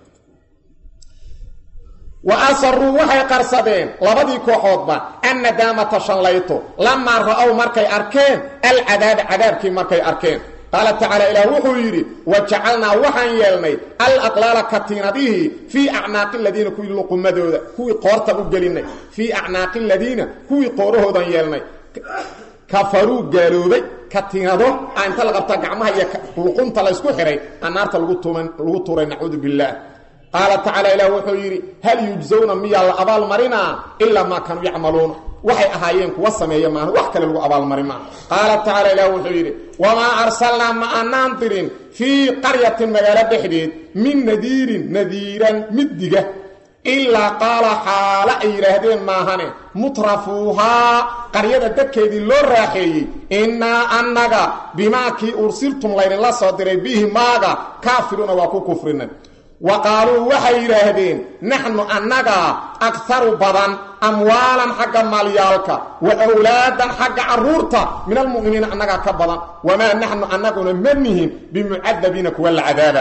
wa asaruu waxay qarsadeen labadii kooxoodba anna daamata shanlayto lamaa ra'ow markay arkeen alcadaaba cadaabkii markay arkeen qaala tacaala ilaah wuxuu yidhi wa jacalnaa waxaan yeelnay alaqlaala katiinadihii fii acnaaqi ladiina kuwii luqumadooda kuwii qoorta u gelinay fii acnaaqi ladiina kuwii qoorahoodan yeelnay kafaruu gaaloobay katiinado aa inta la qabta gacmaha iyo luqunta laysku xihay aa naarta lagu tuuray nacuudu billaah qaala tacaala ilaah wuxuu yidhi hal yujsawna miyaa la abaalmarinaa ilaa maa kanuu yacmaluuna waxay ahaayeen kuwa sameeya maaha wax kale lagu abaalmarin maa qaala tacaala ilaah wuxuu yidhi wamaa arsalnaa ma aanaan dirin fii qaryatin magaalo dhexdeed min nadiirin nadiiran mid diga ilaa qaala xaalo ay yidhaahdeen maahane mutrafuuhaa qaryada dadkeedii loo raaxeeyey innaa annaga bimaa kii ursiltum laydinla soo diray bihi maaga kaafiruuna waa ku kufrinay wa qaaluu waxay yidhaahdeen naxnu annagaa akharu badan amwaalan xagga maalyaalka wa awlaadan xagga carruurta min almu'miniina annagaa ka badan wamaa naxnu annaguna ma nihin bimucadabiina kuwa la cadaaba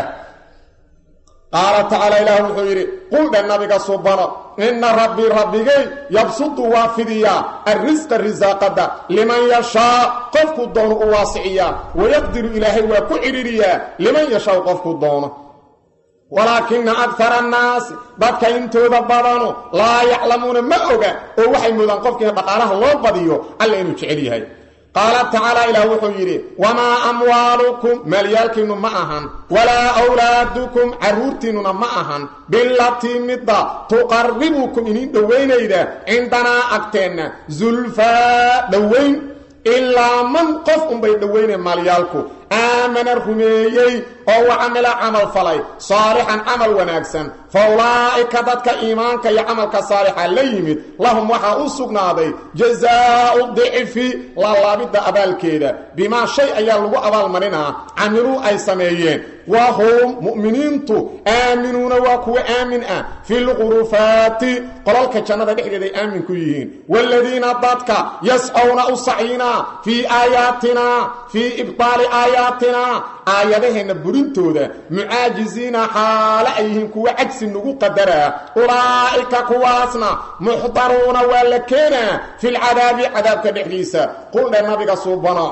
qaala tacaala ilaah wuxuu yidhi quldhe nabiga subano inna rabbii rabbigay yabsudu waa fidiyaa arrisqa risaaqada liman yashaa qofku doono u waasiciyaa wayaqdiru ilaahay waa ku cidhiriyaa liman yashaa qofku doono walaakina akara annaasi dadka intooda badanu laa yaclamuuna ma oga oo waxay moodaan qofkiina dhaqaalaha loo badiyo alla inuu jecel yahay qaala tacaala ilaah wuxuu yidhi wamaa amwaalukum maalyaalkiinnu ma ahan walaa awlaadukum carruurtiinnuna ma ahan bilatii midda tuqarribukum iniin dhowaynayda cindanaa agteenna zulfaa dhowayn ilaa man qof unbay dhowayneen maalyaalku aamana rumeeyey oo wa camila camal falay saalixan camal wanaagsan fa ulaa'ika dadka iimaanka iyo camalka saalixa la yimid lahum waxaa u sugnaaday jazaau dicfi laalaabidda abaalkeeda bimaa shay ayaa lagu abaalmarinaa camiluu ay sameeyeen wa hum mu'miniintu aaminuuna waa kuwa aamin ah fi lqurufaati qolalka jannada dhexdeed ay aamin ku yihiin waaladiina dadka yascowna u sacyinaa fii aayaatina fii ibtaali aayaatina aayadaheenna burintooda mucaajiziina xaale ay yihiin kuwa cagsi nagu qadaraa ulaa'ika kuwaasna muxdaruuna waa la keenaa filcadaabi cadaabka dhexdiisa quldhe nabiga suubano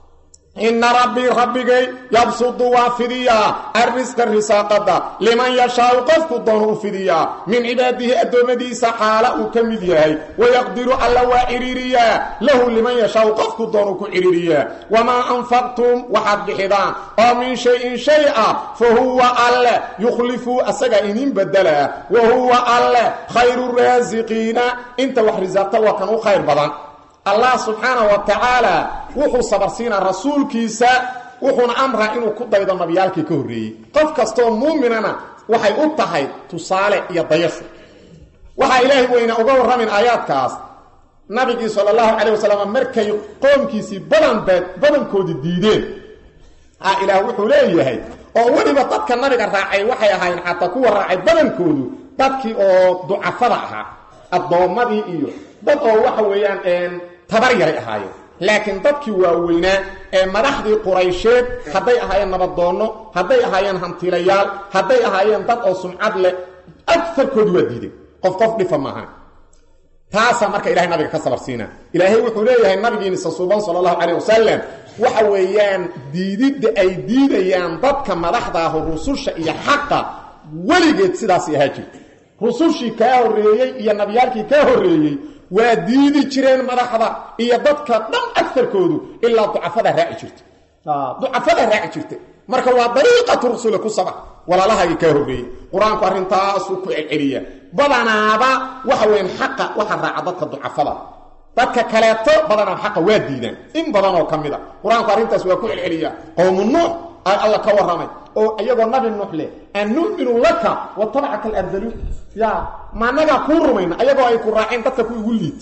ina rabbii rabbigay yabsudu waa fidiyaa arrisqa risaaqada liman yashaau qofku doonu u fidiyaa min cibaadihi addoommadiisa xaala uu ka mid yahay wayaqdiru alla waa cidhiiriyaa lahu liman yashaau qofku doonu ku cidhiiriyaa wamaa anfaqtum waxaad bixidaan oo min shay-in shay ah fa huwa alle yukhlifu asagaa inin bedelaa wa huwa alle khayru raasiqiina inta wax risaaqta waa kan u khayr badan allah subxaana wa tacaala wuxuu sabarsiinaa rasuulkiisa wuxuuna amraa inuu ku daydo nabiyaalkii ka horreeyey qof kastoo muuminana waxay u tahay tusaale iyo dayasho waxaa ilaahay weyna uga warramin aayaadkaas nabigii sala allahu calayh wasalam markay qoomkiisii badanbeed badankoodii diideen ha ilaah wuxuu leeyahay oo weliba dadka nabiga raacay waxay ahaayeen xataa kuwa raacay badankoodu dadkii oo ducafada ahaa addoommadii iyo dad oo waxa weeyaan tabar yaray ahaayeen laakiin dadkii waaweynaa ee madaxdii quraysheed hadday ahaayeen nabadoonno hadday ahaayeen hantilayaal hadday ahaayeen dad oo sumcad leh agarkoodu waa diideen qof qof dhifa maaha taasaa marka ilahay nabiga ka sabar siina ilaahay wuxuu leeyahay nabigiinisa suuban sala allahu calayh wasalam waxa weeyaan diididda ay diidayaan dadka madaxdaahu rususha iyo xaqa weligeed sidaasay ahaa jirta rusushii kaa horreeyey iyo nabiyaalkii kaa horreeyey waa diidi jireen madaxda iyo dadka dhan agarkoodu ilaa ducafada raaci jirta ducafada raaci jirta marka waa dariiqatu rusuli ku saba walaalahagii kaa horreeyey qur-aanku arrintaasuu ku celceliya badanaaba waxa weyan xaqa waxa raaca dadka ducafada dadka kaleeto badanaa xaqa waa diidaan in badan oo ka mid a qur-aanku arrintaas waa ku celceliya qowmu nuux aa alla ka warramay oo iyagoo nabi nuux leh an nu'minu laka wa tabcaka alardaluun ya maanagaa kuu rumayna ayagoo ay ku raaceen dadka ku igu liita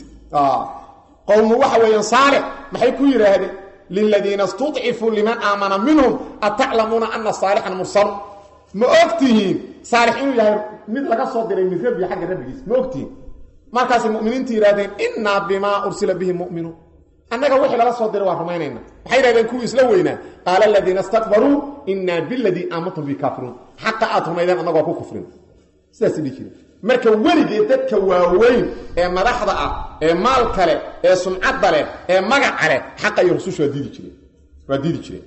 qowmu waxa weeyaan saalix maxay ku yidhaahdeen liladiina istudcifuu liman aamana minhum ataclamuuna ana saalixan mursal ma og tihiin saalix inuu yahay mid laga soo diray min rabbi xagga rabbigiis ma og tihiin markaasay muminiintu yidhahdeen innaa bimaa ursila bihi mu'minuun annaga wixii lala soo diray waa rumaynayna maxay yidhahdeen kuwii isla weynaa qaala aladiina istakbaruu innaa biladii aamantum bi kaafiruun xaqa aad rumaydeen annagoo ku kufrin sidaas dhihi jire marka weligee dadka waaweyn ee madaxda ah ee maal kale ee sumcadda leh ee magaca leh xaqa iyo rususha waa diidi jireen waa diidi jireen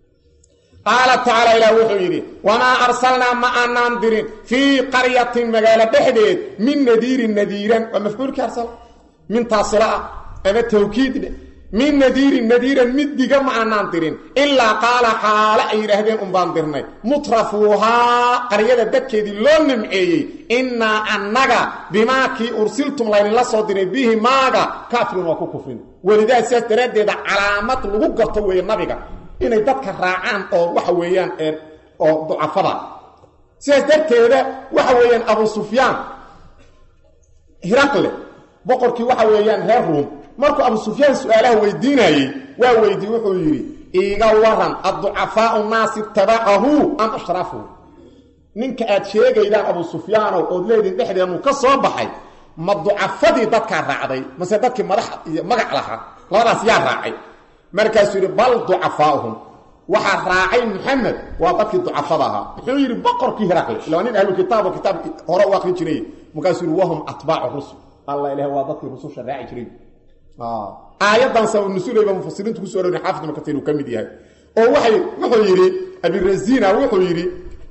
qaala tacaala ilaah wuxuu yidhi wamaa arsalnaa ma aanaan dirin fii qaryatin magaalo dhexdeed min nadiirin nadiiran waa mafcuulkii arsala min taasila ah ama tawkiid dheh min nadiirin nadiiran mid diga ma aanaan dirin ilaa qaala xaale ay yidhaahdeen unbaan dirnay mutrafuuhaa qaryada dadkeedii loo nimceeyey innaa annaga bimaa kii ursiltum laydinla soo diray bihi maaga kaafiruun waa ku kufrin welidaa sidaas daraaddeeda calaamad lagu garto weeye nabiga inay dadka raacaan oo waxa weeyaan oo ducafada sidaas darteeda waxa weeyaan abu sufyaan hiraqle boqorkii waxa weeyaan reer ruum markuu abu sufyaan su-aalaha weydiinayey waa weydiye wuxuu yidhi iiga waran adducafaau naasi tabacahu am ashraafuhu ninka aad sheegaydaan abu sufyaanow ood leediin dhexdeenu ka soo baxay ma ducafadii dadkaa raacday mase dadkii madax iyo magac lahaa labadaas yaa raacay markaasuu yidhi bal ducafaauhum waxaa raacay muxamed waa dadkii ducafada ahaa muxuu yidhi boqorkii hiraqle ila nin ahlu kitaabo kitaab hore u akrin jiray markaasuu yidhi wahum atbaacu rusul alla ilaah waa dadkii rususha raaci jiray aayadan sabab nusuulayba mufasiriintu kusoo aroori xaafid ibnu katiir uu ka mid yahay oo waxay wuxuu yidhi abirasina wuxuu yidhi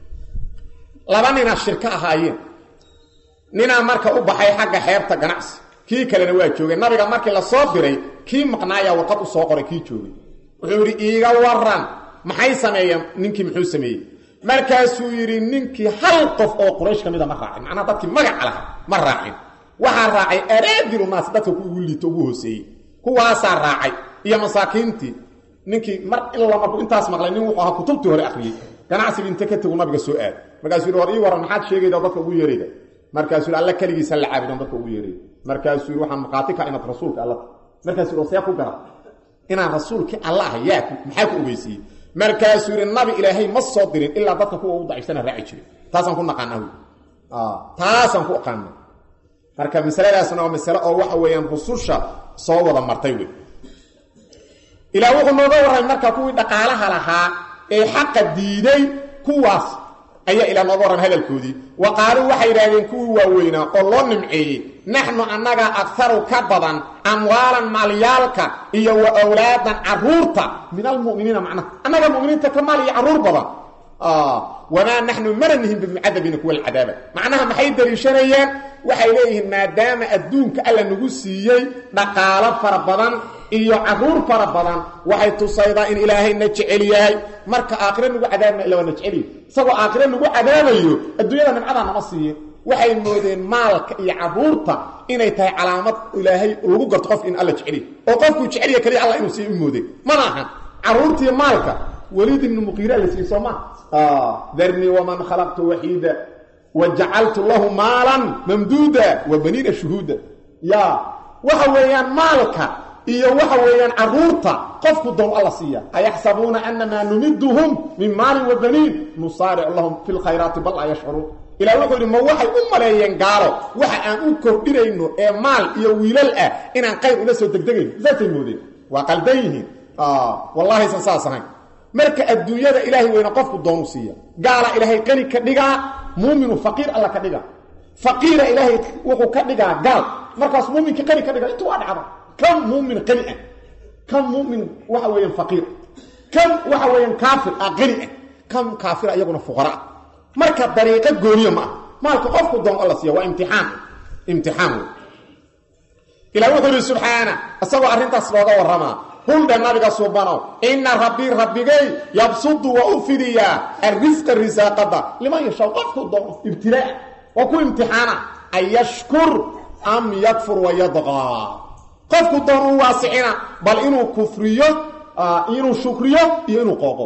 laba ninaa shirka ahaayeen ninaa marka u baxay xagga xeebta ganacsi kii kalena waa joogay nabiga markii la soo diray kii maqnaayaa warqad u soo qoray kii joogay wuxuu yidhi iiga waran maxay sameeyeen ninkii muxuu sameeyey markaasuu yidhi ninkii hal qof oo quraysh ka mida ma raacin macnaha dadkii magaca laha ma raacin waxaa raacay araadilu naas dadka ku ugu liito ugu hooseeyey kuwaasaa raacay iyo masaakiintii ninkii mar illa markuu intaas maqlay nin wuxuu ahaa kutubtii hore akhriyey ganacsigii inta ka tegu nabiga soo aad markaasuu yidhi war ii waran maxaad sheegayda dadka ugu yeerayda markaasuu yidhi alla keligiisa la caabudan dadka ugu yeerayda markaasuu yidhi waxaan maqaati ka inaad rasuulka alla markaasuu yidhi see ku gara inaan rasuulkii alla ah yaa maxaa ku ogeysiiyey markaasuu yidhi nabi ilaahay ma soo dirin ilaa dadka kuwa ugu daciifsana raaci jiray taasaan ku naqaanaa wy taasaan ku aqaana marka masaladaasna waa masale oo waxa weeyaan rususha soo wada martay wey ilaa wuxuu nooga warramay marka kuwii dhaqaalaha lahaa ee xaqa diiday kuwaas ayaa ilaa nooga warramay hadalkoodii wa qaaluu waxay yidhahdeen kuwii waaweynaa oo loo nimceeyey naxnu annaga akharu ka badan amwaalan maalyaalka iyo wa awlaadan caruurta min almuminiina macnaha annaga muminiinta ka maal iyo carruur badan wamaa naxnu mana nihin bimucadabiina kuwa alcadaaba macnaha maxay daliishanayeen waxay leeyihiin maadaama adduunka alla nagu siiyey dhaqaalo fara badan iyo caruur fara badan waxay tusaydaa in ilaahayna jecel yahay marka aakhire nagu cadaabna ila waana jeceliy isagoo aakhire nagu cadaabayo adduunyada nimcadaa nama siiyin waxay moodeen maalka iyo caruurta inay tahay calaamad ilaahay lagu garto qofka in alla jeceliy oo qofkuu jecelya keliya alla inuu siiy u moodeen mana ahan caruurtiiyo maalka waliid ibnu muqiira la siiyey soo maa darnii waman khalaqtu waxiida wajacaltu lahu maalan mamduuda wa baniina shuhuuda ya waxa weeyaan maalka iyo waxa weeyaan caruurta qofku doon alla siiya ayaxsabuuna anamaa numiduhum min maalin wa baniin nusaaric lahum fi lkhayraati bal laa yashcuruun ilah wuxuu yidhi ma waxay u maleeyeen gaalo waxa aan u kordhinayno ee maal iyo wiilal ah inaan qayr ula soo degdegayno saasay moodeen waa qaldan yihiin wallahaysan saas ahayn marka adduunyada ilaahay weyne qofku doonu siiya gaala ilaahay qani ka dhigaa muuminu faqiir alla ka dhigaa faqiira ilaahay wuxuu ka dhigaa gaal markaas muuminka qani ka dhiga intu waa dhacda kan muumin qani ah kan muumin waxa weeyaan faqiir kan waxa weeyaan kaafir ah qani ah kan kaafir iyaguna fuqara ah marka dariiqo gooniyo ma ah maalka qofku doon alla siiya waa imtixaan imtixaan wey ilah wuxuu yidhi subxaana isagoo arrintaas looga warramaa huldhe nabiga subanow inna rabbii rabbigay yabsudu waa u fidiyaa arrisqa risaaqada liman yashaa qofku doono ibtilaa waa ku imtixaana an yashkur am yakfur wayadqaa qofku doon u waasicina bal inuu kufriyo inuu shukriyo iyo inuu qooqo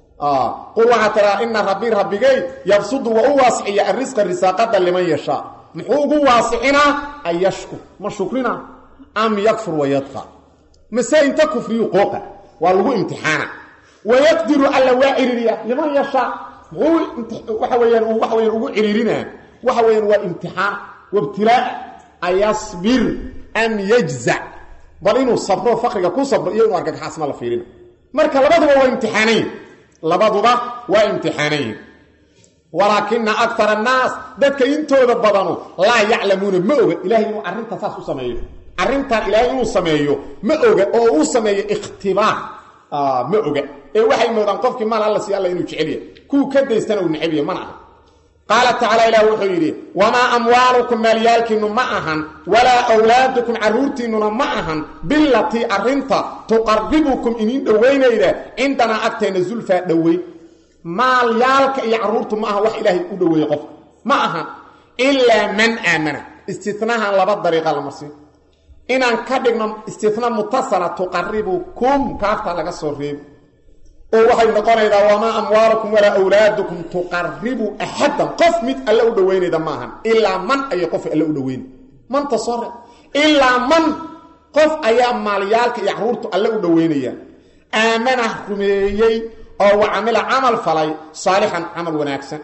qul waxaa tiraa ina rabbii rabbigay yabsudu waa u waasiciya arrisqa risaaqada liman yashaa muxuu ugu waasicinaa an yashkur ma shukrina am yakfur wayadqa mase inta kufriyu qooqa waa lagu imtixaana wayaqdiru alla waa ciriiriya liman yashaa muxuu waxa weyaan waxa weyaan ugu ciriirinaa waxa weyaan waa imtixaan wabtilaa ayasbir am yajzac bal inuu sabro faqriga ku sabro iyo inuu argagaxaasma la fiirina marka labaduba waa imtixaanayin labaduba waa imtixaanayin walaakina akar annaas dadka intooda badanu laa yaclamuuna ma oga ilahay inuu arrinta saas u sameeyo arrintan ilaahay inuu sameeyo ma oga oo uu sameeyo ikhtibaar ma oga ee waxay moodaan qofkii maal alla si alla inuu jecelyahay kuwu ka daystana uu necabyahy mana aha qaala tacaala ilah wuxuu yidhi wamaa amwaalukum maalyaalkiinnu ma ahan walaa awlaadukum carruurtiinnuna ma ahan bilatii arrinta tuqaribukum iniin dhowaynayda cindanaa agteenna zulfaa dhoweyn maalyaalka iyo carruurtu ma aha wax ilaahay u dhoweeye qofka ma ahan ilaa man aamana istinahan laba dariiqa la marsiin inaan ka dhigno istina mutasala tuqaribukum kaafta laga soo reebi oo waxay noqonaydaa wamaa amwaalukum walaa awlaadukum tuqaribu axadan qof mid alle u dhoweynayda maahan ilaa man ayay qof alle u dhoweynay manta soo reeb ilaa man qof ayaa maalyaalka iyo caruurtu alle u dhoweynayaan aamana rumeeyey oo wa camila camal falay saalixan camal wanaagsan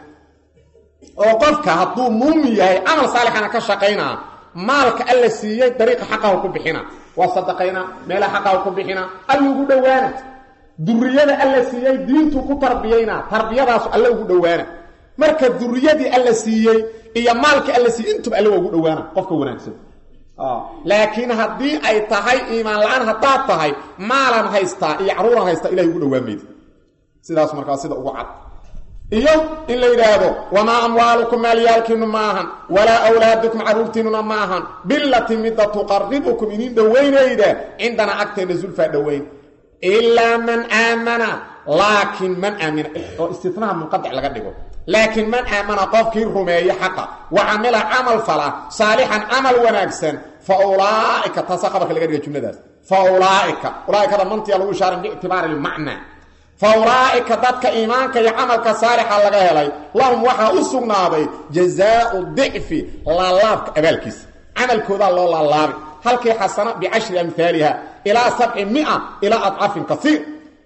oo qofka hadduu muumin yahay camal saalixana ka shaqaynaa maalka alla siiyey dariiqa xaqahu ku bixina waa sadaqayna meelaha xaqahu ku bixina alla ugu dhowaana duriyada alla siiyey diintuu ku tarbiyayna tarbiyadaasu alle ugu dhowaana marka duriyadii alla siiyey iyo maalka alla siiyey intuba alle waa ugu dhowaana qofka wanaagsan laakiin haddii ay tahay iimaan la-aan haddaad tahay maalan haystaa iyo caruuran haystaa ilahay ugu dhowaan maydi sidaas markaa sida ugu cad iyo in la yidhaahdo wamaa amwaalukum maalyaalkiinu ma ahan walaa awlaadukum carruurtiinnuna ma ahan bilati midda tuqaribukum idin dhowaynayda cindanaa agteenna zulfaa dhoweyn ilaa man aamana laakiin man aamina oo istinaha munqadic laga dhigo laakiin man aamana qofkii rumeeye xaqa wa camila camal fala saalixan camal wanaagsan fa ulaaika taasaa qabarka laga dhiga jumladaas fa ulaaika ulaaikada mantiya lagu ishaarin biictibaari lmacnaa fa ulaaika dadka iimaanka iyo camalka saalixa laga helay lahum waxaa u sugnaaday jazaau dicfi laalaabka abaalkiisa camalkoodaa loo laalaabi halkii xasana bicashri amhaaliha ilaa sabci mia ilaa adcafin kaiir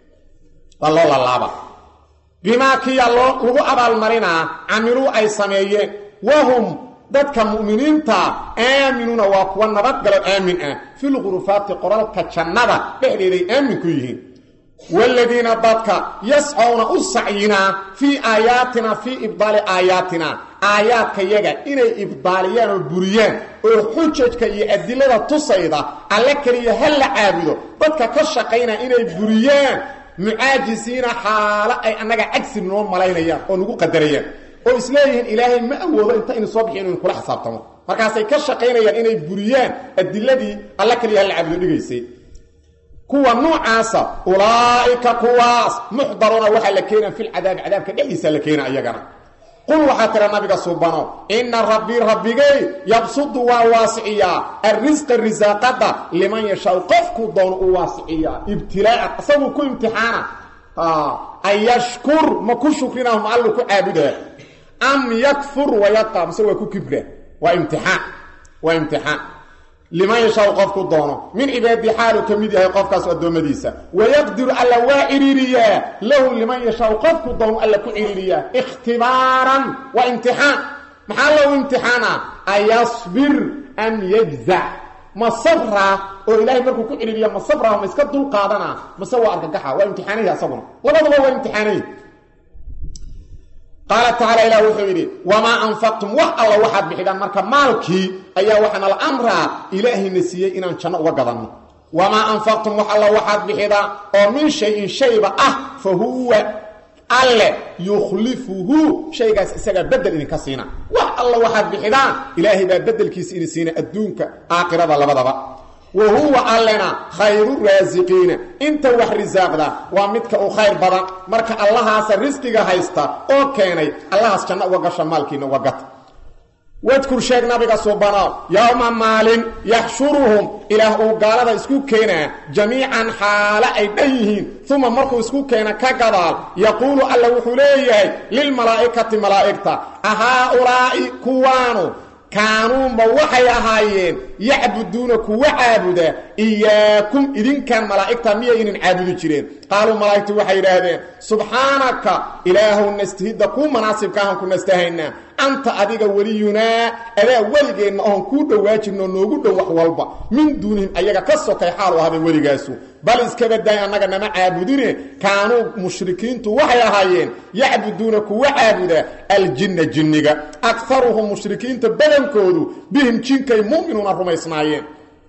waa loo laalaaba bimaa kiya loo lagu abaalmarinaa camiluu ay sameeyeen wahum dadka mu'miniinta aaminuuna waa kuwa nabadgalo aamin ah filqurufaati qoralka jannada dhexdeeday aamin ku yihiin waaladiina dadka yascowna u sacyinaa fii aayaatina fii ibdaali aayaatina aayaadka yaga inay ibdaaliyaan oo buriyaan oo xujajka iyo adilada tusayda alle keliya ha la caabudo dadka ka shaqaynaa inay buriyaan mucaajisiina xaalo ay annaga cagsi noo malaynayaan oo nagu qadarayaan oo isleeyihiin ilaahay ma awoodo inta inu soo bixiy inu kula xisaabtamo markaasay ka shaqaynayaan inay buriyaan adiladii alle keliya ha la caabudo dhigaysay kuwa noocaasa ulaa'ika kuwaas muxdaruuna waxaa la keenaa filcadaabi cadaabka dhexdiisa la keena iyagana qul waxaa tira nabiga subano ina rabbii rabbigay yabsudu waa waasiciyaa arrisqa risaaqada liman yashaau qofkuu doono u waasiciyaa ibtilaaan isaguu ku imtixaana an yashkur ma ku shukrinahum allu ku caabudaa am yakfur wayadqa mise waa ku kibra waa imtixaan waa imtixaan liman yashaau qofku doono min cibaadii xaalu ka mid yahay qofkaas addoommadiisa wayaqdiru alla waa ciriiriyaa lahu liman yashaau qofku doono alla ku ciriiriyaa ikhtibaaran waa imtixaan maxaa loogu imtixaana ayasbir am yajzac ma sabraa oo ilaahay markuu ku celiiliya ma sabraa ma iska dul qaadanaa mase waa argagaxa waa imtixaanayhi asaguna labadaba waa imtixaanayhi qaala tacaala ilah wuxuu yidhi wamaa anfaqtum wax alla waxaad bixidhaan marka maalkii ayaa waxaana la amraa ilaahayna siiyey inaan janno uga gadanno wamaa anfaqtum wax alla waxaad bixidaan oo min shay-in shayba ah fa huwa alle yukhlifuhu shaygaas isagaa bedel idinka siina wax alla waxaad bixidaan ilaahay baa bedelkiisa idin siina adduunka aakhirada labadaba wa huwa allena khayru raasiqiina inta wax risaaqda waa midka uu khayr badan marka allahaasa risqiga haysta oo keenay allahaas janno uga gasha maalkiina uga gata wadkur sheeg nabiga subano yowma maalin yaxshuruhum ilaah uu gaalada isku keenaa jamiican xaale ay dhan yihiin uma markuu isku keena ka gadaal yaquulu alla wuxuu leeyahay lilmalaa'ikati malaa'igta ahaa-ulaa'i kuwaanu kaanuunba waxay ahaayeen yacbuduuna kuwa caabuda iyaakum idinkan malaa'igta miyaynan caabudi jireen qaaluu malaa'igtu waxay yidhaahdeen subxaanaka ilaahow nastahidda kuu manaasibkaahan ku nastahaynaa anta adiga weliyunaa adaa weligeenna oon kuu dhowaa jirno noogu dhow wax walba min duunihim ayaga ka sokay xaalu ahday weligaasu bal iskabadaay annaga nama caabudine kaanuu mushrikiintu waxay ahaayeen yacbuduuna kuwa caabuda aljinna jinniga akaruhum mushrikiinta badankoodu bihim jinkay mu'minuuna rumaysnaayeen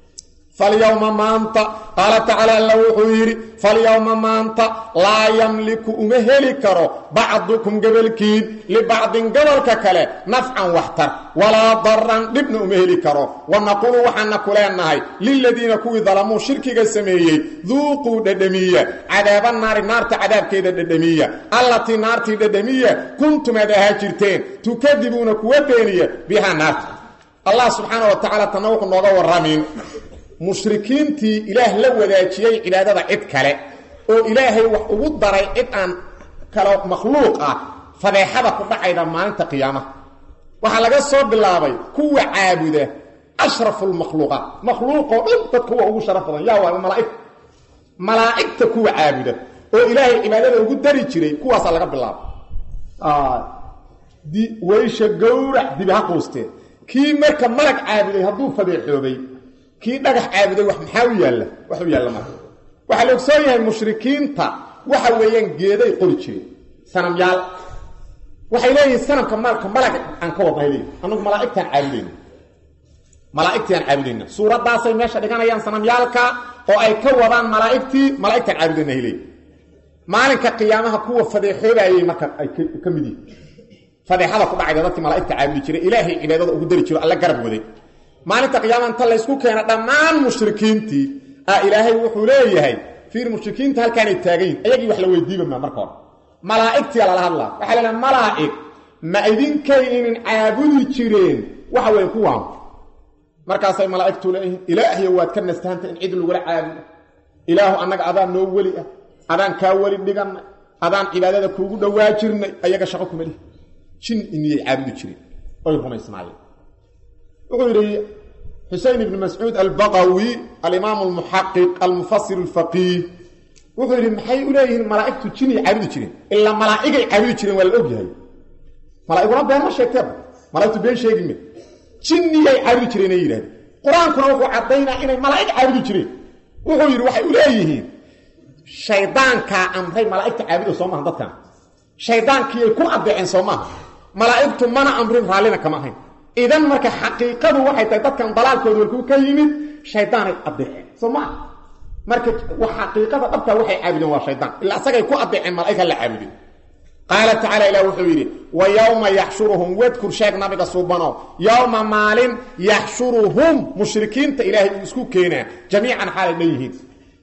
falyowma maanta qaala tacaala alla wuxuu yidhi falyowma maanta laa yamliku uma heli karo bacdukum gobolkiin libacdin gobolka kale nafcan waxtar walaa daran dhibna uma heli karo wa naquulu waxaana ku leenahay liladiina kuwii dalamuu shirkiga sameeyey duuquu dhedhamiya cadaaba naari naarta cadaabkeeda dhedhamiya allatii naartii dhedhamiya kuntumaad ahaa jirteen tukadibuuna kuwa beeniya bihaa naarta allah subxaana wa tacaala tanna wuxuu nooga warramin mushrikiintii ilaah la wadaajiyey cibaadada cid kale oo ilaahay wax ugu daray cid aan kale makhluuq ah fadeexada ku dhacayda maalinta qiyaamaha waxaa laga soo bilaabay kuwa caabuda ashrafu lmakhluuqaat makhluuqoo dhan dad kuwa ugu sharaf badan yaa waa malaaigta malaa'igta kuwa caabuda oo ilaahay cibaadada ugu dari jiray kuwaasaa laga bilaabay waysha gowrac dibi ha quusteen kii marka malag caabuday hadduu fadeexoobay kii dhagax caabuday wax maxaa u yaalla wax u yaalla marka waxaa la ogsoon yahay mushrikiinta waxa weeyaan geeday qori jireen sanamyaal waxay leeyihiin sanamka maalka malag aan ka wadnahay leeyihin annagu malaa'igtaan caabudayna malaa'igtiaan caabudayna suuraddaasay meesha dhiganayaan sanamyaalka oo ay ka wadaan malaa'igtii malaa'igtaan caabudayna hay leeyihin maalinka qiyaamaha kuwa fadeexoobayay marka ay ka mid yihin fadeexada ku dhacayda dadkii malaa'igta caabudi jiray ilaahay cibaadada ugu dari jiro alla garab waday maalinta qiyaama inta laysku keena dhammaan mushrikiintii a ilaahay wuxuu leeyahay fiir mushrikiinta halkaanay taagayin ayagii wax la weydiiba maa marka hore malaa'igtiya lala hadlaa waxaa la leehay malaa'ig ma idinkaynin caabudi jireen waxa weeye kuwaan markaasay malaa'igtu leeyihiin ilaahiyo waad ka nastahanta in cid lagula caabudo ilaahu annaga adaan noo weli ah adaan kaa weli dhigannay adaan cibaadada kuugu dhowaa jirnay ayaga shaqo kuma lihi jin iniyay caabudi jireen oy rumaysnaayeen wuxuu yidhi xusein ibn mascuud albaqawi alimaamu almuxaqiq almufasir alfaqiih wuxuu yidhi maxay u leeyihiin malaa'igtu jinay caabudi jireen ilaa malaa'igay caabudi jireen waa la ogyahay malaa'iguna been ma sheegteeba malaigtu been sheegi me jinniyay caabudi jireen ay yidhahdeen qur-aankuna wuxuu caddaynaa inay malaa'ig caabudi jireen wuxuu yidhi waxay u leeyihiin shaydaankaa amray malaa'igta caabudo soo maaha dadkan shaydaankiiyay ku adeeceen soo maaha malaa'igtu mana amrin raallina kama ahayn idan marka xaqiiqadu waxay tahay dadkan dalaalkooda walkuu ka yimid shaydaanay adeeceen soo maa marka xaqiiqada dhabtaa waxay caabudeen waa shaydaan ilaa asagay ku adeeceen malaa'ig la caabudeen qaala tacaala ilah wuxuu yidhi wa yowma yaxshuruhum wadkur sheeg nabiga suubano yowma maalin yaxshuruhum mushrikiinta ilaahay uu isku keenaa jamiican xaalay dhan yihiin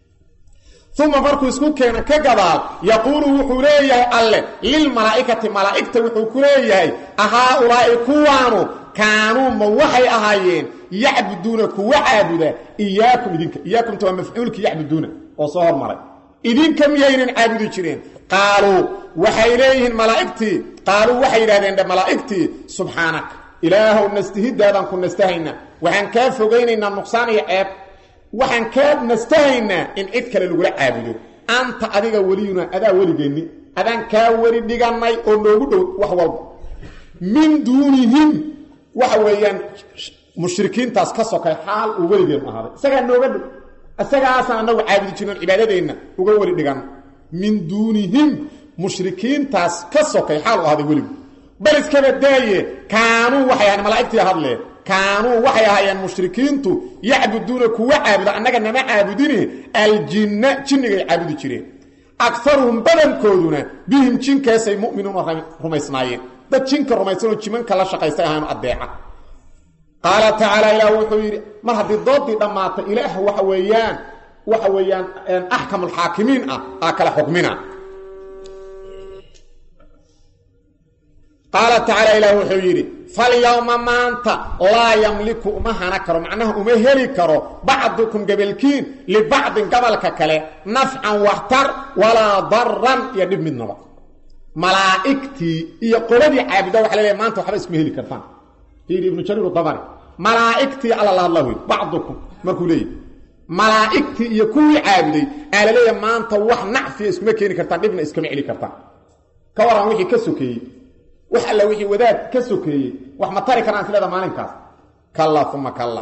uma markuu isku keena ka gadaal yaquulu wuxuu leeyahay alle lilmalaa'ikati malaa'igta wuxuu ku leeyahay ahaa-ulaa'i kuwaanu kaanuu ma waxay ahaayeen yacbuduuna kuwa caabuda iyaakum idinka iyaakumta waa mafcuulkii yacbuduuna oo soo hormaray idinka miyaynan caabudi jireen qaaluu waxay leeyihiin malaa'igtii qaaluu waxay yidhahdeen dhe malaa'igtii subxaanaka ilaahow nastihidaadaan ku nastahayna waxaan kaa fogaynaynaa nuqsaan iyo ceeb waxaan kaa nastahaynaa in cid kale lagula caabudo anta adiga weliyuna adaa weligeenni adaan kaa weli dhigannay oo noogu dhow wax walba min duunihim waxa weeyaan mushrikiintaas ka sokay xaal uu weligeen ahaaday isagaa nooga dhow isagaasaan anagu caabudi jirnoon cibaadadeenna uga weli dhigan min duunihim mushrikiintaas ka sokay xaal u ahaaday weligu bal iskaba daaye kaanuu waxay ahayn malaa'igtii hadlee kaanuu waxay ahaayeen mushrikiintu yacbuduuna kuwa caabuda annaga nama caabudine aljinna jinnigay caabudi jireen akaruhum badankooduna bihim jinkaasay mu'minuuna rumaysnaayeen dad jinka rumaysanoo jimanka la shaqaystay ahaanu addeeca qaala tacaala ilaah wuxuu yidhi mar haddii doodii dhammaatay ilaah waxa weeyaan waxa weeyaan axkamulxaakimiin ah aa kala xukmina qaala tacaala ilaah wuxuu yidhi falyowma maanta laa yamliku uma hana karo macnaha uma heli karo bacdukum gebelkiin libacdin gabalka kale nafcan waxtar walaa daran iyo dhib midnaba malaa'igtii iyo qoladii caabuda waxa laleeyahay maanta waxba iskuma heli kartaan fiiri ibnu jariir dabari malaa'igtii alla la hadla wey bacdukum markuu leeyahy malaa'igtii iyo kuwii caabuday aa la leeyahay maanta wax nacfiya iskuma keeni kartaan dhibna iskama celi kartaan ka waran wixii ka sokeeyey wax alla wixii wadaad ka sokeeyey wax ma tari karaan silada maalinkaas kalla uma kalla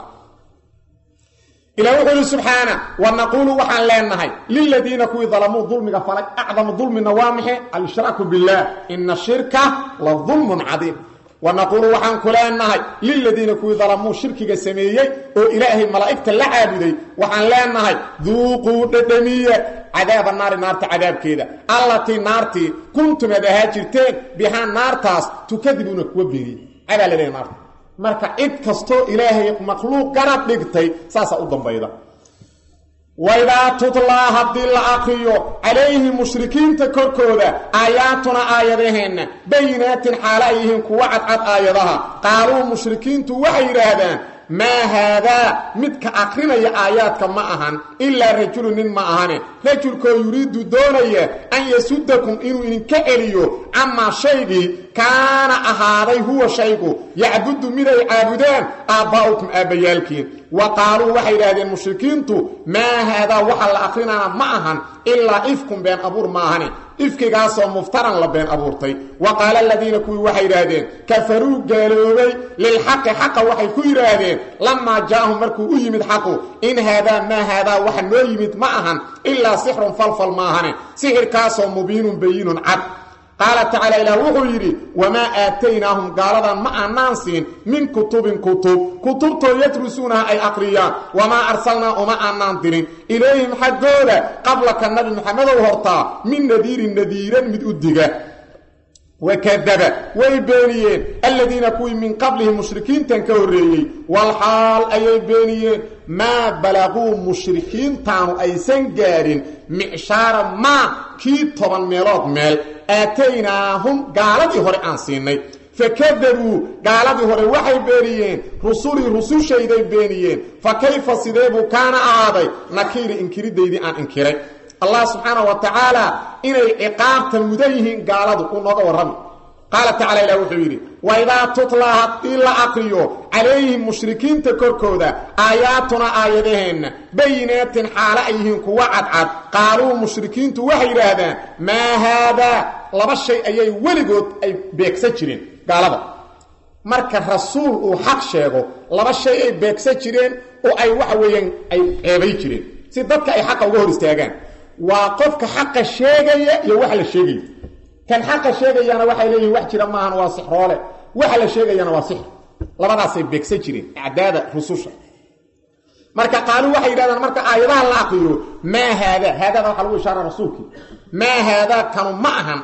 ilah wuxuu yihi subxaana wa naquulu waxaan leenahay liladiina kuwii dalamuu dulmiga falay acdamu dulmina waa maxe alshraaku billaah ina shirka la dulmun cadiim wa naquulu waxaan ku leenahay liladiina kuwii dalamuu shirkiga sameeyey oo ilaahay malaa'igta la caabuday waxaan leenahay duuquu dhedhamiya cadaaba naari naarta cadaabkeeda allatii naartii kuntum ad ahaa jirteen bihaa naartaas tukadibuuna kuwa beeyey cadaa la leeya naarta marka cid kastoo ilaahay makhluuq garab dhigtay saasaa u dambayda waidaa tutlaa haddii la akriyo calayhi mushrikiinta korkooda aayaatuna aayadaheenna bayinaatin xaalo ay yihiin kuwa cadcad aayadaha qaaluu mushrikiintu waxay yidhaahdaan maa haadaa midka akrinaya aayaadka ma ahan ilaa rajulu nin ma ahane rajulkoo yuriidu doonaya an yasudakum inuu idinka celiyo camaa shaygii kaana ahaaday huwa shaygu yacbudu miday caabudaan aabbaa'ukum aabbayaalkiin wa qaaluu waxay yidhaahdeen mushrikiintu maa haadaa waxa la akrinana ma ahan ilaa ifkun been abuur ma ahane ifkigaasoo muftaran la been abuurtay wa qaala aladiina kuwii waxay yidhaahdeen kafaruu gaaloobay lilxaqi xaqa waxay ku yidhaahdeen lamaa jaa'ahum markuu u yimid xaqu in haadaa maa haadaa waxa noo yimid ma ahan ilaa sixrun falfal maahane sixirkaasoo mubiinun bayinun cad qaala tacaala ilaah wuxuu yidhi wamaa aataynaahum gaaladan ma aanaan siin min kutubin kutub kutubtoo yadrusuunaha ay aqriyaan wamaa arsalnaa uma aanaan dirin ilayhim xaggooda qablaka nabi maxamedow hortaa min nadiirin nadiiran mid u diga wakadaba way beeniyeen aladiina kuwii min qablihim mushrikiintan ka horreeyey walxaal ayay beeniyeen maa balaquu mushrikiintaanu aysan gaadhin micshaara maa kii toban meelood meel aataynaahum gaaladii hore aan siinay fakadabuu gaaladii hore waxay beeniyeen rusulii rusushayday beeniyeen fa kayfa sideebuu kaana ahaaday nakiiri inkiridaydii aan inkiray allah subxaana wa tacaala inay ciqaabta mudan yihiin gaaladu uu nooga warrami qaala tacala ilah wuxuu yidhi waidaa tutlaa haddii la aqriyo calayhim mushrikiinta korkooda aayaatuna aayadaheenna bayinaatin xaalo ay yihiin kuwa cadcad qaaluu mushrikiintu waxay yidhaahdaan maa haadaa laba shay ayay weligood ay beegsan jireen gaalada marka rasuul uu xaq sheego laba shay ay beegsan jireen oo ay waxa weeyaan ay ceebay jireen si dadka ay xaqa uga hor istaagaan waa qofka xaqa sheegaya iyo waxa la sheegaya kan xaqa sheegayana waxay leeyihin wax jira maahan waa sixroole waxa la sheegayana waa sixr labadaasay beegsan jireen acdaada rususha marka qaaluu waxay yidhahdaan marka aayadaha la aqriyo maa haada haadada waxaa lagu ishaara rasuulkii maa haadaa kanu ma ahan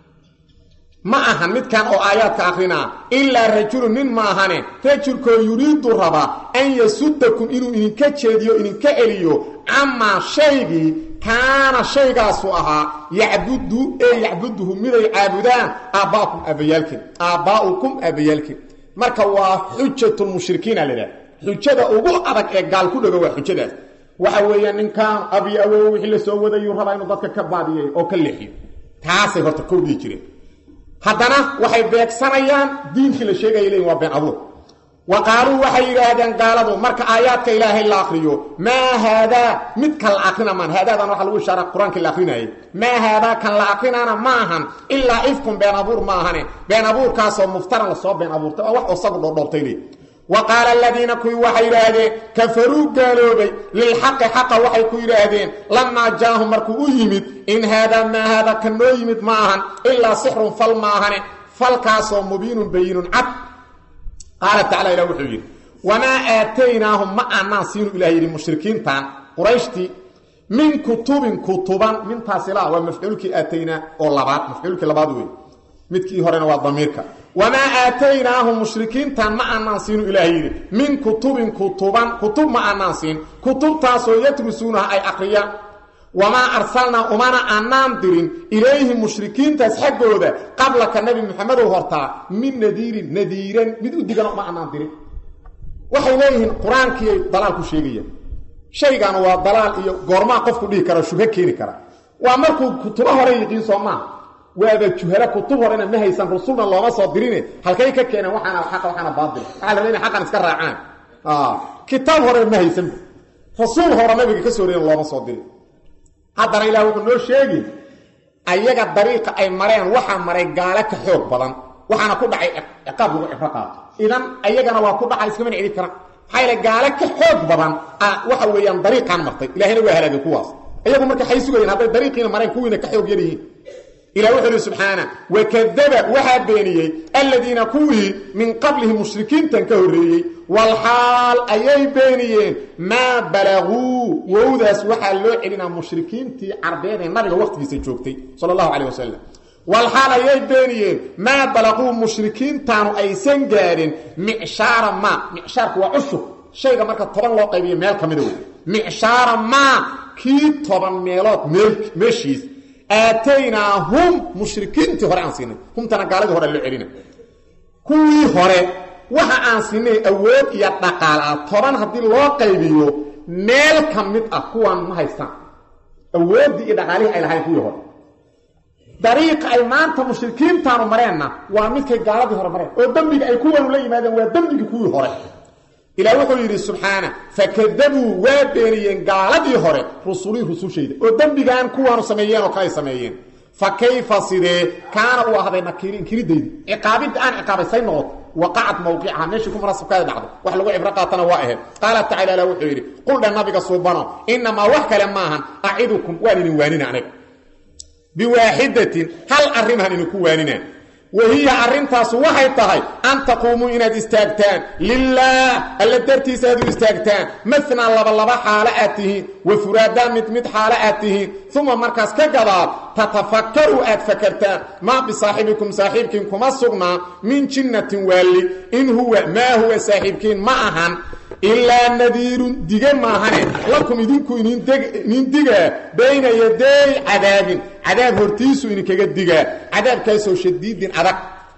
ma ahan midkan oo aayaadka akrinaa ilaa rajulu nin ma ahane rajulkoo yuriidu rabaa an yasudakum inuu idinka jeediyo idinka celiyo camaa shaygii kaana shaygaasu ahaa yacbudu ee yacbuduhu miday caabudaan aabba'ukum aabbayaalkin aabbaa'ukum aabbayaalkin marka waa xujatulmushrikiina ladhaha xujada ugu adag ee gaal ku dhego waa xujadaas waxa weeyaan ninkaan abi awow wixii la soo wadayuu rabaa inuu dadka ka baadiyay oo ka leexiyo taasay horta kowdii jireen haddana waxay beegsanayaan diinkii la sheegaya leeyiin waa been abuur wa qaaluu waxay yidhaahdeen gaaladu marka aayaadka ilaahay la akriyo maa haadaa midkan la akrina maan haadaadan waxa lagu ishaara qur-aankii la akrinayay maa haadaa kan la akrinaana ma ahan ilaa ifkun been abuur ma ahane been abuurkaasoo muftaran lasoo been abuurtay oo wax isagu dhoodhoobtay le wa qaala aladiina kuwii waxay yidhaahdeen kafaruu gaaloobay lilxaqi xaqa waxay ku yidhaahdeen lamaa jaahum markuu u yimid in haadaa maa haadaa kan noo yimid ma ahan ilaa sixrun fal ma ahane falkaasoo mubiinun bayinun cad qaala tacala ilah wuxuu yidhi wamaa aataynaahum ma aanaan siinu ilah yidhi mushrikiintan qurayshtii min kutubin kutuban mintaasila waa mafcuulkii aataynaa oo labaad mafcuulkii labaad wey midkii horena waa damiirka wamaa aataynaahum mushrikiintan ma aanaan siinu ilaah yidhi min kutubin kutuban kutub ma aanaan siin kutubtaasoo yadrusuunaha ay aqriyaan wamaa arsalnaa umana aanaan dirin ilayhim mushrikiintaas xaggooda qablaka nabi maxamedow hortaa min nadiirin nadiiran mid u digana uma aanaan dirin waxay leeyihiin qur-aankiiay dalaal ku sheegayaan shaygan waa dalaal iyo goormaa qofku dhihi kara shubho keeni kara waa markuu kutubo hore yiqiin soo maaha waaba juhalo kutub horena ma haysan rusulna looma soo dirine halkay ka keeneen waxaana xaqa waxaana baatil waxaa la inay xaqan iska raacaan kitaab hore ma haysan rasuul hore nabiga ka soo reeyan looma soo dirin haddana ilaah wuxuu noo sheegi ayaga dariiqa ay mareen waxaa maray gaalo ka xoog badan waxaana ku dhacay ciqaab lagu cibro qaato idan ayagana waa ku dhaca iskamana celi karaan maxaa yaele gaalo ka xoog badan waxa weeyaan dariiqaan martay ilahina waa halaagay kuwaas iyagu marka waxay sugayeen hadday dariiqiina mareen kuwiina ka xoog yar yihiin ilah wuxuu ihi subxaana wakadaba waxaa beeniyey aladiina kuwii min qablihim mushrikiintan ka horreeyey walxaal ayay beeniyeen maa balaguu wowdaas waxaa loo celinaa mushrikiintii carbeed ee nabiga waqtigiisa joogtay sala allahu caleyh wasalam walxaal ayay beeniyeen maa balaquu mushrikiintaanu aysan gaadhin micshaara maa micshaarku waa cushub shayga marka toban loo qaybiyo meel ka mida wey micshaara maa kii toban meelood meel meeshiis aataynaahum mushrikiintii hore aan siinay humtana gaaladii hore loo celina kuwii hore waxa aan siinay awood iyo dhaqaal ah toban haddii loo qaybiyo meel ka mid ah kuwaan ma haystaan awooddii iyo dhaqaalihii ay lahayn kuwii hore dariiqa ay maanta mushrikiintaanu mareenna waa midkay gaaladii hore mareen oo dembiga ay kuwanu la yimaadeen waa dembigii kuwii hore ilah wuxuu yidhi subxaana fakadabuu waa beeniyeen gaaladii hore rusulii rusushayda oo dembigaan kuwaanu sameeyeen oo kaley sameeyeen fa kayfa sidee kaana uu ahday nakiiri inkiridaydi ciqaabidda aan ciqaabay say noqoto waqacad mawqicaha meeshii ku munasabkaada dhacdo wax lagu cibro qaatana waa ahayd qaala tacala ilah wuxuu yidhi qul dhe nabiga suubano inamaa wax kale maahan acidukum waan idin waanina aniga biwaaxidatin hal arrimahan idinku waanina wahiya arrintaasu waxay tahay an taquumuu inaad istaagtaan lilaah alla dartiisa aad u istaagtaan manaa labalaba xaalo aad tihiin wa furaadaa mid mid xaalo aad tihiin uma markaas ka gadaal tatafakkaruu aad fakartaan maa bisaaxibikum saaxiibkiin kuma sugnaa min jinnatin waalli in huwa maa huwa saaxiibkiin ma ahan ilaa nadiirun dige maahane lakum idinku inin digaa bayna yaday cadaabin cadaab hortiisu idinkaga digaa cadaabkaasoo shadiidin adag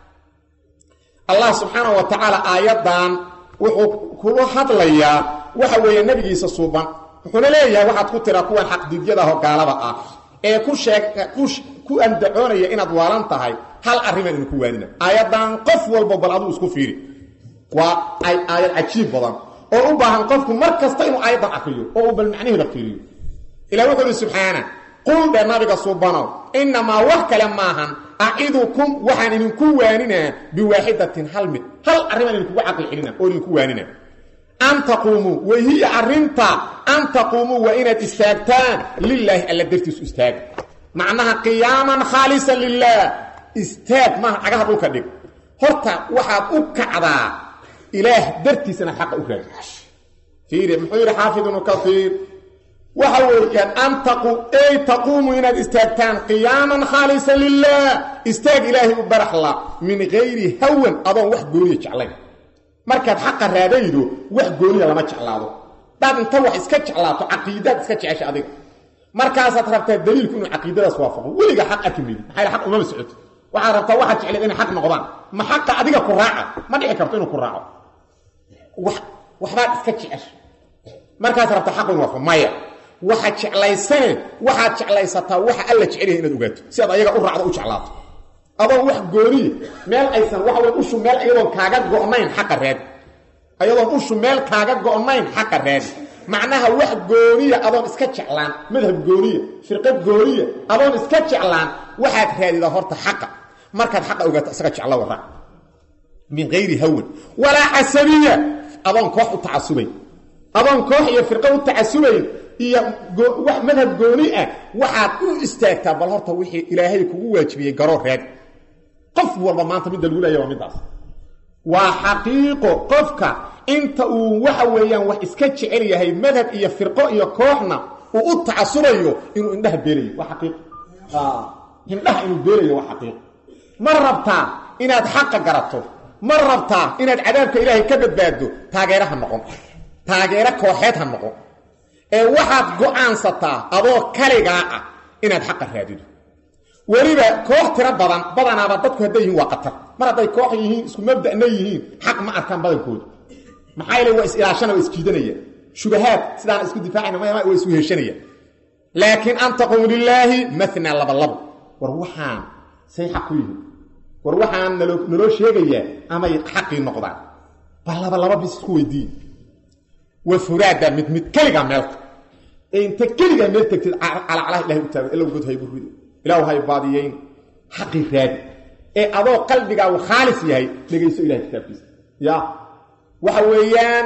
allah subxaanau wa tacaala aayaddan wuxuu kula hadlayaa waxa weeye nebigiisa suuban wuxuuna leeyahay waxaad ku tiraa kuwan xaqdiidyadaho gaalada ah ee ku sheeg ku andacoonaya inaad waalan tahay hal arrimaan idinku waanina aayaddan qof walba bal aduu isku fiiri waa aayad cajiib badan oo u baahan qofku mar kasta inuu aayaddan akriyo oo uu bal macnaheeda fiiriyo ilah wuxuu uhi subxaana qul dhe nabiga subanow innamaa wax kale maahan acidukum waxaan idinku waaninaa biwaaxidatin hal mid hal arrimaan idinkugu caqli celina oo idinku waanina an taquumuu wahiya arrinta an taquumuu waa inaad istaagtaan lilaahi alla dartiisu istaaga macnaha qiyaaman khaalisan lilaah istaag maaha cagaha dhulka dhig horta waxaad u kacdaa ilaah dartiisana xaqa u raadi fiiri muxuu yidhi xaafid ibnu kaiir waxa weeyaan an ay taquumu inaad istaagtaan qiyaaman khaalisan lilah istaag ilaahay u baraxla min gayri hawan adoon wax gooniya jeclayn markaad xaqa raadaydo wax gooniya lama jeclaado daad inta wax iska jeclaato caqiidaad iska jecesha adiga markaasaad rabtaa daliilku inuu caqiidadaas waafaqo weliga xaq arki maydi maxaa aq umama socoto waxaad rabtaa waxaad jecleed inay xaq noqdaan ma xaqa adiga ku raaca ma dhici karto inuu ku raaco waxbaad iska jecesha markaas rabta xaq inu waafaqo maya waxaad jeclaysane waxaad jeclaysataa waxa alla jecelyahay inaad ogaato si aad ayaga u raacdo u jeclaato adoon wax gooniya meel aysan waxa wey ushu meel iyadoon kaaga go'nayn xaqa raadi ayadoon ushu meel kaaga go'nayn xaqa raadi macnaha wax gooniya adoon iska jeclaan madhab gooniya firqad gooniya adoon iska jeclaan waxaad raadidaa horta xaqa markaad xaqa ogaato isaga jeclo waraac min hayri hawan walaa casabiya adoon koox u tacasubayn adoon koox iyo firqa u tacasubayn iyo wax madhab gooni ah waxaad u istaagtaa bal horta wixii ilaahay kugu waajibiyey garoo raadi qof walba maanta midda lagu leeya waa middaas waa xaqiiqo qofka inta uu waxa weeyaan wax iska jecel yahay madhab iyo firqo iyo kooxna uu u tacasubayo inuu indhaha beelayo waa xaqiiqo indhaha inuu beelayo waa xaqiiqo ma rabtaa inaad xaqa garato ma rabtaa inaad cadaabka ilaahay ka badbaaddo taageera ha noqon taageero kooxeed ha noqon ee waxaad go'aansataa adoo kaligaa ah inaad xaqa raadido weliba koox tiro badan badanaaba dadku hadday yihiin waa qatar mar hadday koox yihiin isku mabda'na yihiin xaq ma arkaan badankooda maxaa yeele waa is-ilaashana waa isjiidanayaan shubahaad sidaan isku difaacayna maya waa isu heshanayaan laakiin an taqumu lilaahi matnaa labalabo war waxaan say xaq ku yihiin war waxaan nalo naloo sheegayaa amay xaqii noqdaan bal labalaba bis isku weydiiye wa furaada mid mid keligaa meelta ee inta keligaa meel tegtid calacalaha ilahay u taago ila god haygu rido ilaahu hay baadiyeyn xaqii raadi ee adoo qalbigaagu khaalis yahay dhegayso ilahay kitaabkiisa ya waxa weeyaan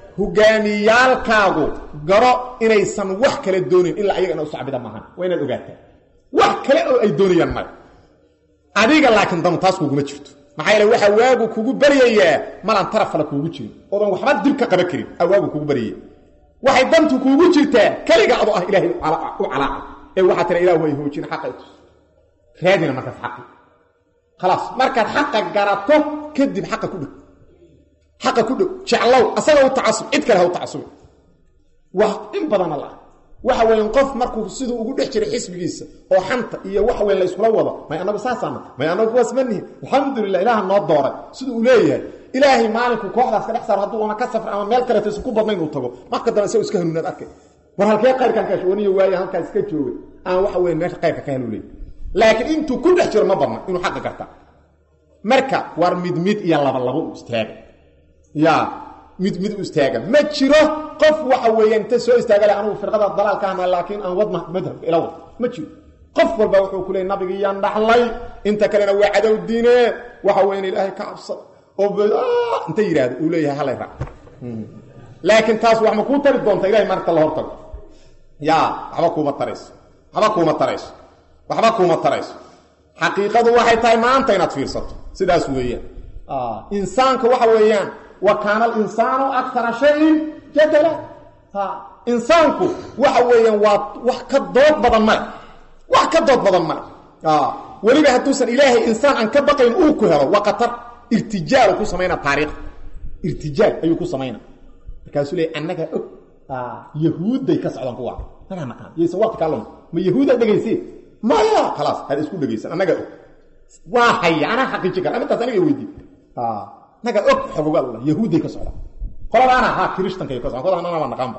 hogaamiyaalkaagu garo inaysan wax kale doonayn ilaa ayaga ina u sacbida maahan waa inaad ogaataa wax kale oo ay doonayaan male adiga laakiin danu taas kuguma jirto maxaa yeele waxaa waagu kugu baryayaa malaan tarafala kuugu jirin oodan waxba dib ka qaban karin aa waagu kugu baryaya waxay dantu kuugu jirtaa keliga adoo ah ilaahay u calaaca ee waxaa tira ilah way hoojin xaqa itus raadina markaas xaqi khalaas markaad xaqa garato kadib xaqa ku dhig xaqa ku dhig jeclow asaga u tacasub cid kale ha u tacasubi waa in badana la waxa weyan qof markuu siduu ugu dhex jiray xisbigiisa oo xanta iyo wax weyn la iskula wado may anagu saasaana may anagu kuwaas ma nihin alxamdulilah ilaaha noo dooray siduu uu leeyahay ilaahay maalinku kooxdaas ka dhex saaro hadduu ama ka safra ama meel kaleeto isu ku badnayn uu tago marka dambe isagoo iska hanuunaad arkay war halkee qayrkan ka shawaniyo waaye halkaa iska joogay aan waxa weyn meesha qayrka ka hanuulay laakiin intuu ku dhex jiro ma badna inuu xaqa garta marka war mid mid iyo laba labo u istaaga ya mid mid u istaaga ma jiro qof waxa weeyaan inta soo istaaga le anugu firqada dalaalka ahna laakiin aan wadna madhabka ila wad ma jiro qof walba wuxuu ku leeyay nabigii yaan dhaxlay inta kalena waa cadow diine waxa weeyaan ilaahay ka cabsada oo inta yidhaahdo uu leeyahay halay raac laakiin taas wax ma kuu tari doonta ilahay marta la hortago ya waxba kuuma tarayso waxba kuuma tarayso waxba kuuma tarayso xaqiiqadu waxay tahay maanta inaad fiirsato sidaas weeyaan insaanka waxa weeyaan wa kaana alinsaanu akara shayin jadala insaanku waxa weeyaan waa wax ka dood badan male wax ka dood badan male weliba hadduusan ilaahay insaan aan ka baqayn uu ku helo waa qatar irtijaalu ku samayna taariikh irtijaal ayuu ku samayna markaasuu leey annaga og yahuudday ka socdaan kuwa annagaa naqaan yaysan waqti kaa luma ma yahuudaa dhegaysee maya khalaas had isku dhegaysan annaga og waa haya anaa xaqiiji kara arrintaas aniga weydii annaga og xogogaal ula yahuudday ka socdaan qoladaana ha kirishtankay ka socdaan qoladaana waa naqaanba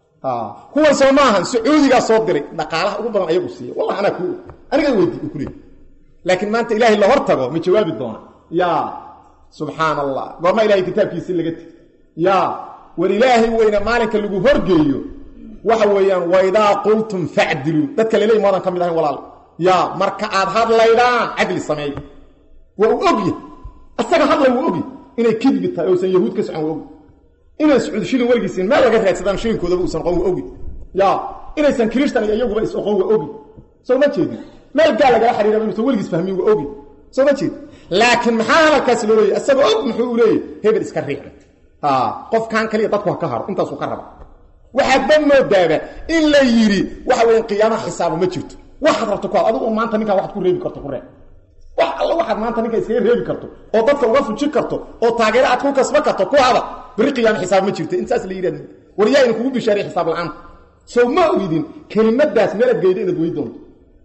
kuwan soo maahan sacuudigaa soo diray dhaqaalaha ugu badan ayagu siiya wallahi anaa kuu aniga weydii u kuleey laakiin maanta ilaahay la hor tago ma jawaabi doona ya subxaan allah goorma ilahay kitaabkiisii laga tegi ya war ilaahay weyne maalinka lagu horgeeyo waxa weeyaan waidaa qultum facdiluu dadka laleey moodan ka mid ahayn walaal ya marka aad hadlaydaan cadli sameey waa uu ogya asaga hadlay wuu ogya inay kidbi tahay ousan yahuud ka socon waa ogy inaan sacuud shilin weligiisin meel laga raadsadaan shilinkoodaba uusan oqon waa ogi ya inaysan kirishtan iyo iyaguba is oqon waa ogi soo ma jeedin meel gaal lagala xariiraba inuusan weligiis fahmin waa ogi soo ma jeedin laakiin maxaa hadalkaasi loo leeyay isaga og muxuu u leeyahy hebel iska riixa qofkan kaliya dadku ha ka haro intaasuu ka raba waxaadba moodaaba in la yidhi waxa weya qiyaamaha xisaabo ma jirto waxaad rabto ku had adigu maanta ninkaan waxaad ku reebi karto ku reeb wax alla waxaad maanta ninka iskaga reebi karto oo dadka uga fujin karto oo taageero aad ku kasba karto ku hada beri qiyaama xisaab ma jirto intaas la yidhahd war yaa idin kugu bishaariy xisaab la-aanta sow ma ogidin kelimadaas meelaad geyda inaad wey doonto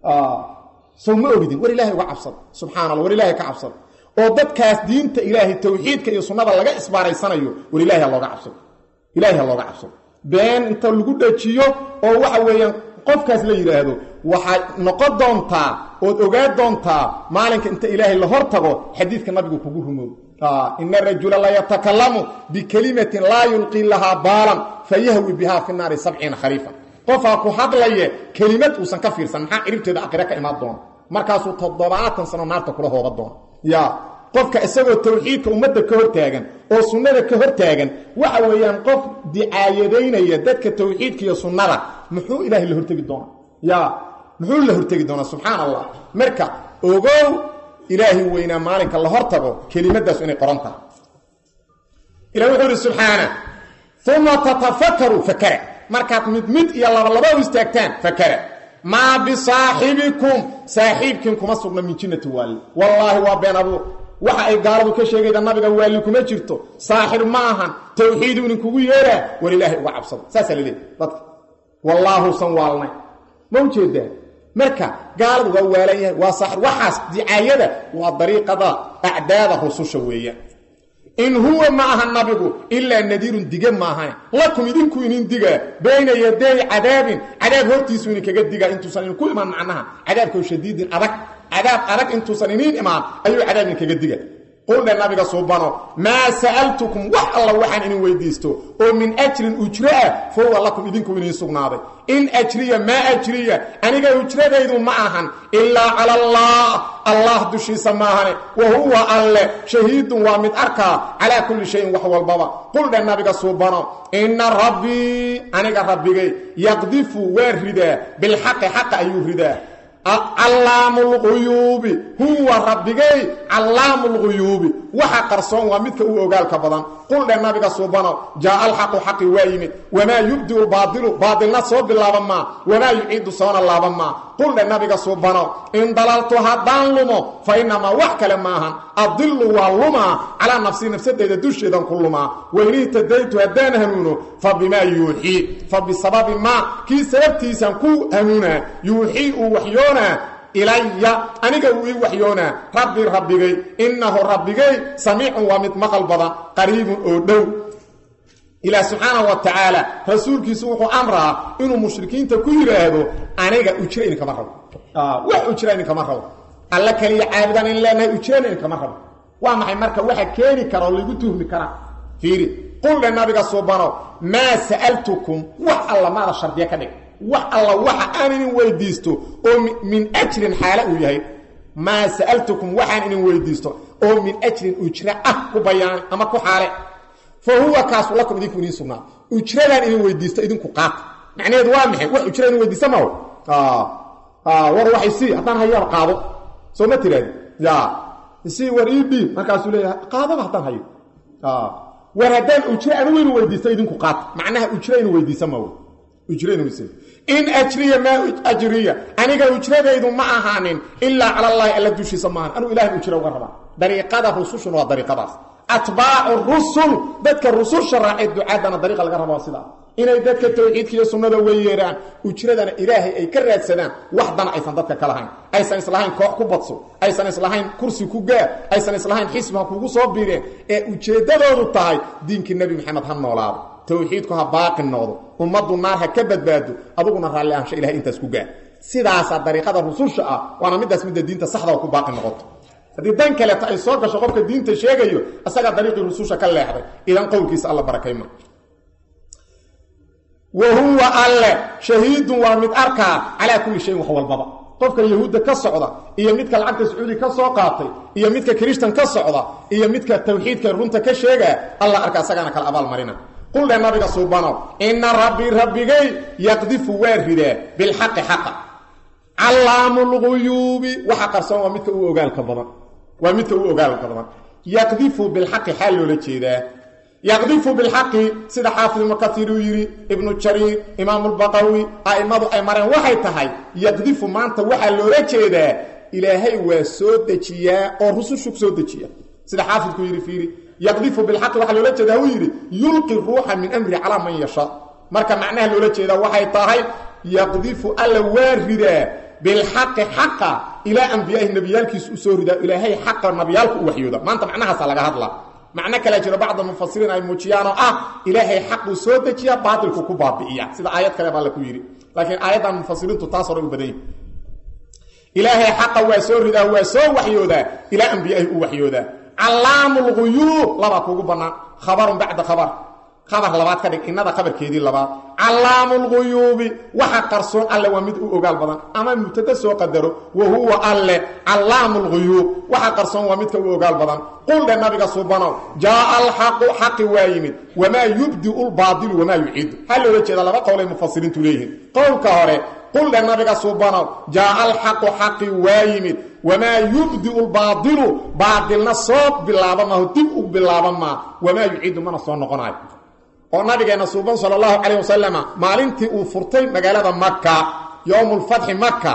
sow ma ogidin war ilaahay uga cabsada subxana allah war ilahay ka cabsada oo dadkaas diinta ilaahay tawxiidka iyo sunnada laga isbaaraysanayo war ilahay ha looga cabsado ilahay ha looga cabsado been inta lagu dhajiyo oo waxa weeyaan qofkaas la yidhaahdo waxaad noqon doontaa ood ogaa doontaa maalinka inta ilaahay la hor tago xadiidka nabigu kugu rumoobo ina rajula la yatakalamu bikelimatin laa yulqii lahaa baalan fayahwi bihaa fi naari sabciina khariifa qofaa ku hadlaye kelimad uusan ka fiirsan maxaa ciribteeda aqire ka imaan doona markaasuu toddobaatan sano naarta kula hooba doona ya qofka isagoo tawxiidka ummadda ka hor taagan oo sunnada ka hor taagan waxa weeyaan qof dicaayadaynaya dadka tawxiidka iyo sunnada muxuu ilaahay la hortegi doonaa ya muxuu la hortegi doonaa subxaan allah marka ogow ilaahay weynaa maalinka la hor tago kelimadaas inay qoran tahay ilah wuxuu ihi subxaana uma tatafakaru fakara markaad mid mid iyo labalaba u istaagtaan fakara maa bisaaxibikum saaxiibkiin kuma sugna min jinnati waali wallaahi waa been abuur waxa ay gaaladu ka sheegayda nabiga waali kuma jirto saaxir ma ahan tawxiidu idinkugu yeeraa war ilaahay uga cabsado saasaa laleeyahy dadka wallaahusan waalnay ma ujeedaa marka gaaladu waa waalan yahay waa saaxir waxaas dicaayada waa dariiqada acdaada rususha weeyaan in huwa ma aha nabigu ilaa nadiirun dige maahan lakum idinku inin digaa bayna yaday cadaabin cadaab hortiisu idinkaga digaa intuusan idinku imaan macnaha cadaabkao shadiidin adag cadaab adag intuusan iniin imaan ayuu cadaab idinkaga diga quldhe nabiga suubano maa sa'altukum wax alla waxaan idin weydiisto oo min ajrin ujro ah fa huwa lakum idinku iniin sugnaaday in ajriya maa ajriya aniga ujradaydu ma ahan ilaa cala allah allah dushiisa maahane wa huwa alle shahiidun waa mid arkaa calaa kulli shayin wax walbaba quldhe nabiga suubano inna rabbii aniga rabbigay yaqdifu waa ridaa bilxaqi xaqa ayuu ridaa callaamu lguyuubi huwa rabbigay callaamu lguyuubi waxa qarsoon waa midka u ogaalka badan quldhe nabiga suubano jaaa alxaqu xaqi waa yimid wamaa yubdiu lbaadilu baadilna soo bilaaban maa wamaa yuciidu soona laaban maa quldhe nabiga suubano in dalaltu haddaan lumo fa inamaa wax kale maahan adilu waa lumaa calaa nafsii nafsadeyda dusheedan ku lumaa wain ihtadaytu haddaan hanuuno fa bimaa yuuxii fa bisababi maa kii sababtiisan ku hanuunaa yuuxii uu waxyoonaa ilaya aniga uu ii waxyoonaa rabbi rabbigay innahu rabbigay samiicun waa mid maqal badan qariibun oo dhow ilaah subxaanahu wa tacaala rasuulkiisu wuxuu amraa inuu mushrikiinta ku yidhaahdo aniga ujra idinkama rabo wax ujra idinkama rabo alla kaliya caabudaan in leenahay ujrana idinkama rabo waa maxay marka waxa keeni kara oo lagu tuhmi karaa fiiri quldhe nabiga suubano maa sa'altukum wax alla maada shardiya ka dhig wax alla waxa aan idin weydiisto oo min ajrin xaale uu yahay maa sa'altukum waxaan idin weydiisto oo min ajrin ujra ah ku bayaani ama ku xaale fa huwa kaasu lakum idinku idiin sugnaa ujradaan idin weydiisto idinku qaata macnaheedu waa maxay wax ujra idin weydiista maho war waxay sii haddaan hayaaba qaado soo ma tiraadi ya sii war ii dhiib markaasuu leeyahay qaadaba haddaan hayo war haddaan ujra anigu inu weydiisto idinku qaata macnaha ujra inu weydiisa maho in ajriya maa ajriya aniga ujradaydu ma ahaanin ilaa cala allaahi alla dushiisa maahan anuu ilahay ujra uga rabaa dariiqada rusushuna waa dariiqadaas atbaacu rusul dadka rususha raacay ducaadana dariiqa laga raba sidaa inay dadka tawxiidka iyo sunnada weyeeraan ujradana ilaahay ay ka raadsadaan wax dana aysan dadka ka lahayn aysan islahayn koox ku badso aysan islahayn kursi ku gaar aysan islahayn xisbi ha kugu soo biireen ee ujeeddadoodu tahay diinkii nebi maxamed ha noolaado tawxiidku ha baaqi noqdo ummaddu naar ha ka badbaado aduguna raalli ahaansha ilahay intaas ku gaar sidaasaa dariiqada rususha ah waana midaas midda diinta saxda ku baaqi noqoto haddii dan kaleeto ay soo gasho qofka diinta sheegayo isagaa dariiqii rususha ka leexday idan qowlkiisa alla barakayma wa huwa alle shahiidun waa mid arkaa calaa kulli shayin wax walbaba qofka yahuudda ka socda iyo midka lacagta sacuudi ka soo qaatay iyo midka kirishtan ka socda iyo midka tawxiidka runta ka sheegaa alla arka isagaana kala abaalmarina quldhe nabiga suubano ina rabbii rabbigay yaqdifu waa ridaa bilxaqi xaqa callaamu lguyuubi waxa qarsoon waa midka u ogaalka badan waa midka u ogaalka badan yaqdifu bilxaqi xaal loola jeedaa yaqdifu bilxaqi sida xaafid ibnu kaiir uu yidhi ibnu jariir imaamu lbaqawi a'immadu ay mareen waxay tahay yaqdifu maanta waxaa loola jeedaa ilaahay waa soo dejiyaa oo rusushu soo dejiya sida xaafidku yidhi fiiri yaqdifu bilxaqi waxaa loola jeedaa uu yidhi yulqi ruuxa min amri calaa man yashaa marka macnaha loola jeedaa waxay tahay yaqdifu alla waa ridaa bilxaqi xaqa ilaa ambiyaahi nebiyaalkiisu u soo ridaa ilaahay xaqa nabiyaalku u waxyooda maanta macnahaasa laga hadlaa macno kale jiro bacda mufasiriin ay muujiyaan oo ah ilaahay xaquu soo dejiya baatilku ku baabi'iya sida aayad kale baa la ku yidhi laakiin aayaddan mufasiriintu taas hore u badan yihi ilaahay xaqa waa soo ridaa waa soo waxyoodaa ilaa ambiyaahi u waxyoodaa callaamu lguyuub labaa kuugu bannaan khabarun bacda khabar khabar labaad ka dhig innada khabarkeedii labaad callaamu lguyuubi waxa qarsoon alle waa mid u ogaal badan ama mubtada soo qadaro wa huwa alle callaamu lguyuub waxa qarsoon waa midka u ogaal badan qul dhe nabiga subanow jaaa alxaqu xaqi waa yimid wamaa yubdiu lbaadilu wamaa yuciidu ha loola jeeda laba qowlay mufasiriintu leeyihiin qowlka hore qul dhe nabiga subanow jaaa alxaqu xaqi waa yimid wamaa yubdiu lbaadilu baadilna soo bilaaba maaho dib u bilaaba maa wamaa yuciidu mana soo noqonayo oo nabigeenna suuban sala allahu calayh wasalama maalintii uu furtay magaalada maka yowmulfatxi maka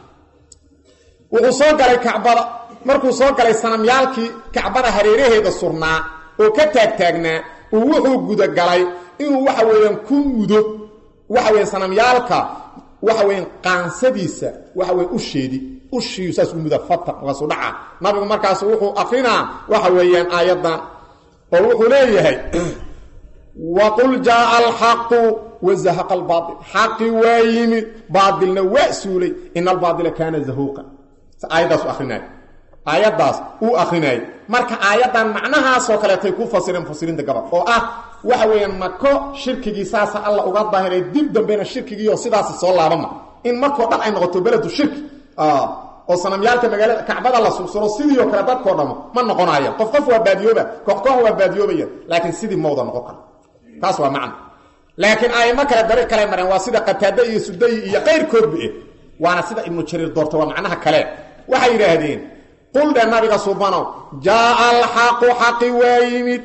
wuxuu soo galay kacbada markuu soo galay sanamyaalkii kacbada hareeraheeda surnaa oo ka taagtaagnaa uu wuxuu gudagalay inuu waxa weeyaan ku mudo waxa weya sanamyaalka waxa weyan qaansadiisa waxa weya usheedi ushiiyu saas u muda fata markaasuu dhaca nabigu markaasu wuxuu akrinaa waxa weeyaan aayaddan oo wuxuu leeyahay waqul jaaa alxaqu wazahaqa albaail xaqi waa yimid baailna waa suulay ina albaaila kaana zahuuqa aayaddaas akrinay aayaddaas uu akrinayay marka aayaddan macnahaasoo kaleetay ku fasireen mufasiriinta gabal oo ah waxa weeyaan mako shirkigii saasa alla uga daahiray dib dambena shirkigiioo sidaasi soo laabama in markoo dhan ay noqoto beledu shirki oo sanamyaalka magaalada kacbada la sugsuro sidiioo kale dadkoo dhamo ma noqonayaan qof qof waa baadiyooba koox koox waa baadiyoobayan laakiin sidii mawda noqon kara taas waa macno laakiin aimo kale dariiq kale mareen waa sida qataade iyo sudayi iyo qayrkoodba eh waana sida ibnu jariir doorta waa macnaha kale waxay yidhaahdeen qul dhe nabiga subanow jaaa alxaqu xaqi waa yimid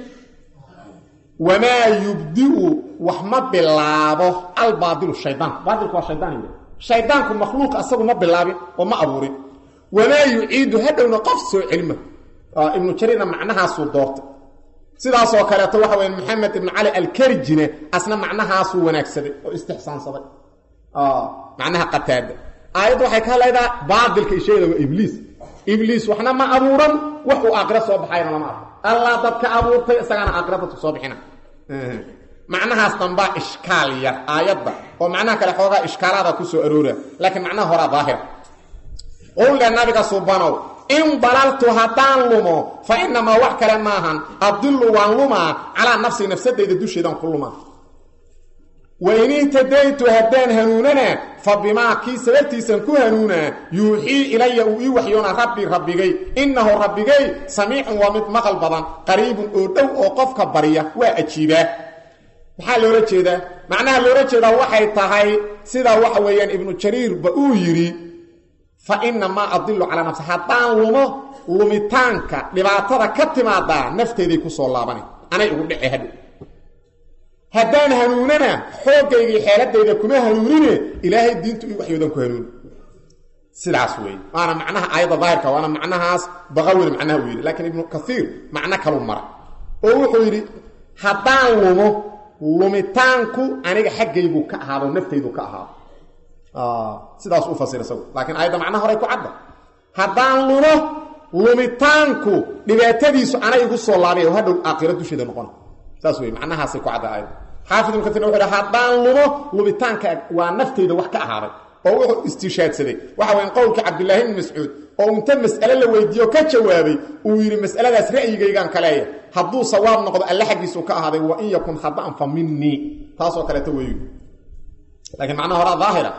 wamaa yubdiu wax ma bilaabo albaadilu shaydaan baadilku waa shaydaan yidhi shaydaanku makhluuq asagu ma bilaabin oo ma abuurin wamaa yuciidu hadhowna qof soo celima ibnu jariirna macnahaasuu doortay sidaasoo kaleeto waxa weya maxamed ibnu cali alkarjine asna macnahaasuu wanaagsaday oo istixsaansaday macnaha qataada aayaddu waxay ka hadlaydaa baadilka isheegada waa ibliis ibliis waxna ma abuuran wax uu aakhira soo baxayna lama arko allah dadka abuurtay isagaana aakhira dadku soo bixina macnahaas dambaa ishkaal yar aayadda oo macnaha kale xoogaa ishkaalaada ku soo aroora laakiin macnaha horaa daahira qowle nabiga subanow in dalaltu haddaan lumo fa inamaa wax kale maahan adilu waan lumaa calaa nafsi nafsadayda dusheedaan ku lumaa wain ihtadaytu haddaan hanuunana fa bimaa kii sababtiisan ku hanuunaa yuuxii ilaya uu ii waxyoona rabbi rabbigay innahu rabbigay samiicun waa mid maqal badan qariibun oo dhow oo qofka barya waa ajiibaa maxaa loola jeedaa macnaha loola jeedaa waxay tahay sidaa waxa weeyaan ibnu jariirba uu yidhi fa inamaa adilu calaa nafsi haddaan lumo lumitaanka dhibaatada ka timaadaa nafteeday ku soo laabana anay ugu dhece hadhow haddaan hanuunana xooggaygii xeeladayda kuma hanuunine ilaahay diintu i waxyoodan ku hanuuni sidaas weeye waana macnaha aayadda daahirka waana macnahaas baqawina macnaha uu yidhi laakiin ibnu kaiir macno kalu mara oo wuxuu yidhi haddaan lumo lumitaanku aniga xaggaygu ka ahaado naftaydu ka ahaado sidaas u fasir isagu laakiin aayadda macnaha horay ku cadda haddaan lumo lumitaanku dhibaatadiisu anay igu soo laabay oo hadhow aakhiro dusheeda noqona saas wey macnahaasay ku cadda aayadda xaafid ibnu kaiirna wuxu yhi haddaan lumo lumitaanka waa naftayda wax ka ahaaday oo wuxuu istiishaadsaday waxa weyan qowlka cabdillaahi ibni mascuud oo inta mas'ale la weydiiyo ka jawaabay uu yidhi mas'aladaas ra'yigaygaan ka leeya hadduu sawaab noqdo alle xaggiisuu ka ahaaday wa in yakun khada'an fa minii taasoo kaleeto weeyu laakiin macnaha horaa daahira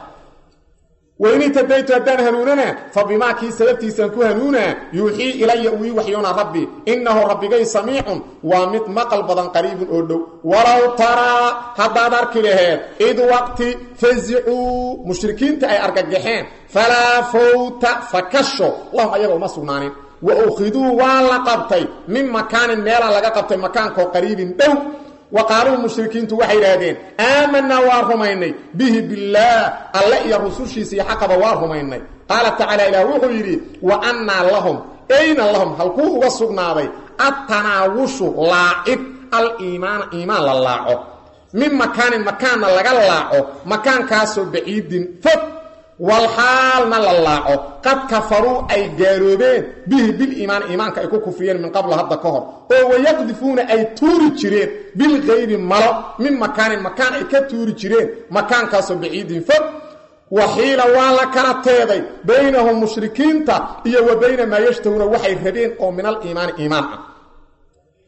wain itadaytu haddaan hanuunana fa bimaa kii sababtiisaan ku hanuunaa yuuxii ilaya uu ii waxyoona rabbi innahu rabbigay samiicun waa mid maqal badan qariibun oo dhow walow taraa haddaad arki laheed id waqti fasicuu mushrikiinta ay argagaxeen falaa fawta fakasho lahum ayaga uma sugnaanin wa ukhiduu waa la qabtay min makaanin meelaa laga qabtay makaankoo qariibin dhow wa qaaluu mushrikiintu waxay idhaahdeen aamanaa waa rumaynay bihi billaah alle iyo rusushiisa iyo xaqaba waa rumaynay qaala tacaala ilaah wuxuu yidhi wa annaa lahum ayna lahum halkuu uga sugnaaday attanaawushu laacid aliimaana iimaan la laaco min makaanin makaanna laga laaco makaankaasoo baciidin fog walxaalna la laaco qad kafaruu ay gaaloobeen bihi biliimaani iimaanka ay ku kufriyeen min qabla hadda ka hor oo wayaqdifuuna ay tuuri jireen bilkaybi malo min makaanin makaan ay ka tuuri jireen makaankaasoo baciidin fog waxiila waa la kala teeday baynahum mushrikiinta iyo wa bayna maa yashtahuuna waxay rabeen oo min aliimaani iimaan ah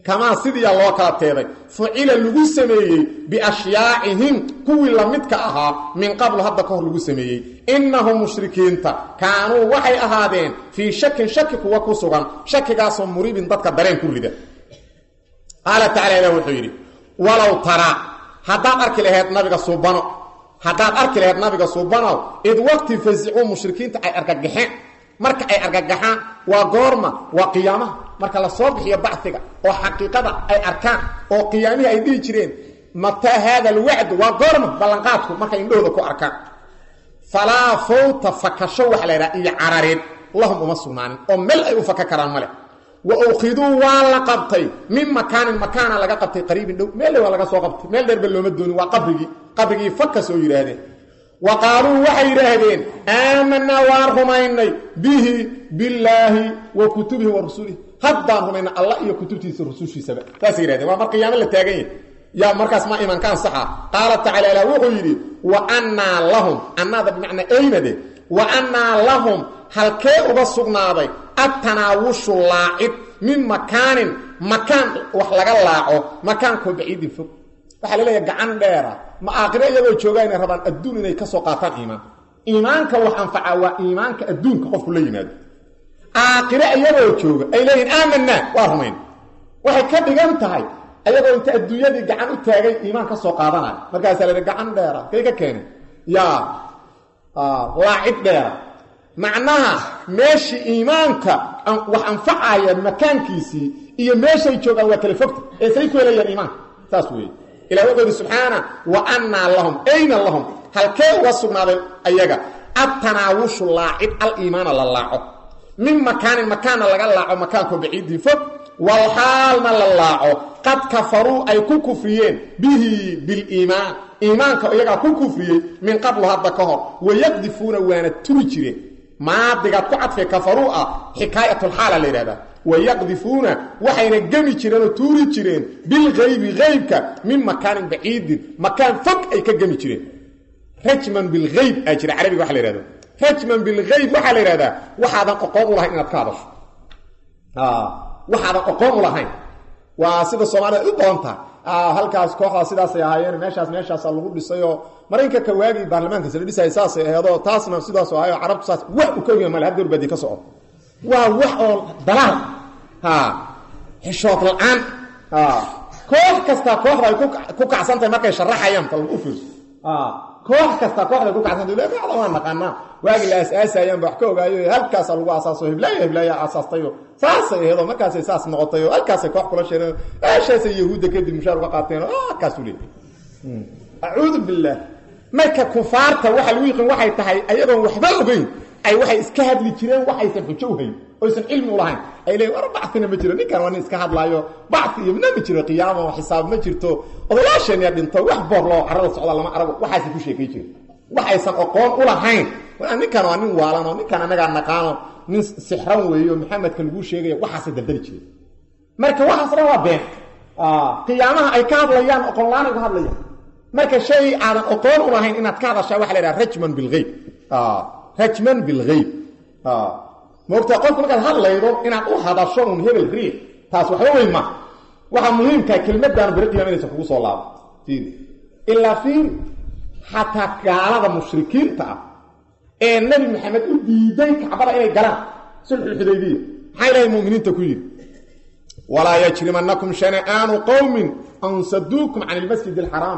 kamaa sidiiyaa loo kala teeday fucila lagu sameeyey biashyaacihim kuwii lamidka ahaa min qablu hadda ka hor lagu sameeyey innahum mushrikiinta kaanuu waxay ahaadeen fii shakin shaki kuwa ku sugan shakigaasoo muribin dadka dareen ku rida qaala tacala ilah wuxuu yidhi walow taraa haddaad arki laheyd nabiga suubano haddaad arki laheyd nabiga suubanow id waqti fasicuu mushrikiinta ay argagaxeen marka ay argagaxaan waa goorma waa qiyaamaha marka la soo bixiyo baciga oo xaqiiqada ay arkaan oo qiyaamihii ay dhihi jireen mataa haada alwacdu waa goorma ballanqaadku markay indhahooda ku arkaan falaa fawta fakasho waxa la ydhaha iyo carareed lahum uma sugnaanin oo meel ay u faka karaan male wa ukhiduu waa la qabtay min makaanin makaana laga qabtay qariibin dhow meel dhow waa laga soo qabtay meel dheerba looma doonin waa qabrigii qabrigii fakas oo yidhaahdeen wa qaaluu waxay yidhaahdeen aamanaa waan rumaynay bihi billaahi wa kutubihi wa rusulihi haddaan rumaynay allah iyo kutubtiisa rusushiisaba saasay yidhahdeen waa mar qiyaamo la taagan yahy yaa markaas ma imanka ansaxa qaala tacala ilah wuxuu yidhi wa annaa lahum annaada bimacnaa eynade wa annaa lahum halkee uga sugnaaday attanaawushu laacid min makaanin makaan wax laga laaco makaankoo baciidin fog waxaa la leeyahay gacan dheera ma aakhiro iyagoo joogaa inay rabaan adduun inay ka soo qaataan iimaan iimaanka wax anfacaa waa iimaanka adduunka qofku la yimaado aakhiro iyagoo jooga ay leeyihin aamanaa waa rumayn waxay ka dhigan tahay ayagoo inta adduunyadii gacan u taagay iimaan ka soo qaadanaya markaasaa la gacan dheera kay ka keenay yaa laacid dheera macnaha meeshii iimaanka wax anfacaya makaankiisii iyo meeshay joogaan waa kala fogta ee say ku helayaan iimaanka saas weeye ilah wuxuu yidhi subxaana wa annaa lahum ayna lahum halkee uga sugnaaday ayaga attanaawushu laacid aliimaana la laaco min makaanin makaanna laga laaco makaankoo baciidii fog walxaalna la laaco qad kafaruu ay ku kufriyeen bihi biliimaan iimaanka iyagaa ku kufriyey min qablu hadda ka hor wayaqdifuuna waana turi jireen maadigaad ku cadfay kafaruu ah xikaayatulxaala la yidhahdaa wayaqdifuuna waxayna gemi jireen oo tuuri jireen bilgaybi haybka min makaanin baciidin makaan fog ay ka gemi jireen rajman bilhayb aa jira carabiga waxa la yhahdo rajman bilhayb waxaa la yidhahdaa waxaadan oqoon u lahayn inaad ka hadasho waxaadan oqoon u lahayn waa sida soomaalida u badan tahay halkaas kooxdaa sidaasay ahaayeen meeshaas meeshaasaa lagu dhisayoo marinka ka waagii baarlamaankaas la dhisayay saasay aheedoo taasna sidaas ahayo carabtu saas wax u ka ogya male haddeer baadi ka soco waa wax oo dalaal xishood la-aan koox kastaa kooxda ay ku kacsantahay markay sharaxayaan bal u fiirso koox kastaa kooxday ku kacsantay kooxda waa naqaanaa waagii la aasaasayaan ba wax ka ogaayo halkaasaa lagu aasaaso hiblaayo hiblaayaa aasaastayo saasay aheedoo markaasay saas noqotay oo halkaasay koox kula sheereen meeshaasay yahuudda kadib mushaar uga qaateen oo halkaasu leey acuudu billaah marka kufaarta waxa lagu yiqiin waxay tahay ayadoon waxba ogeyn ay waxay iska hadli jireen waxaysan xujo u hayn oysan cilmi u lahayn ay leeyiin war bacina ma jiro ninkan waa nin iska hadlaayo bacfi iyo mina ma jiro qiyaama oo xisaab ma jirto odayaasheen yaa dhinto wax boor loo carada socda lama arago waxaasay ku sheekay jireen waxaysan aqoon u lahayn ninkan waa nin waalan oo ninkan annagaa naqaano nin sixran weeyo maxamedka laguu sheegaya waxaasay daldali jireen marka waxaas dhan waa been qiyaamaha ay ka hadlayaan oqonlaan ay ka hadlayaan marka shay aadan oqoon u lahayn inaad ka hadashaa waxa la yidhaha rajman bilhayb rajman bilhayb moogtaa qofku markaad hadlaydo inaad u hadasho un hebel riix taas waxba weyn ma waxaa muhiimkaa kelmadaan beri qiyama inaysan kugu soo laabo fiiri ilaa fiiri xataa gaalada mushrikiinta ah ee nebi maxamed u diiday kacbada inay galaan sulxulxudaybiya maxaa ilaahay muminiinta ku yidhi walaa yajrimanakum shana'aanu qowmin an saduukum can ilmasjid alxaraam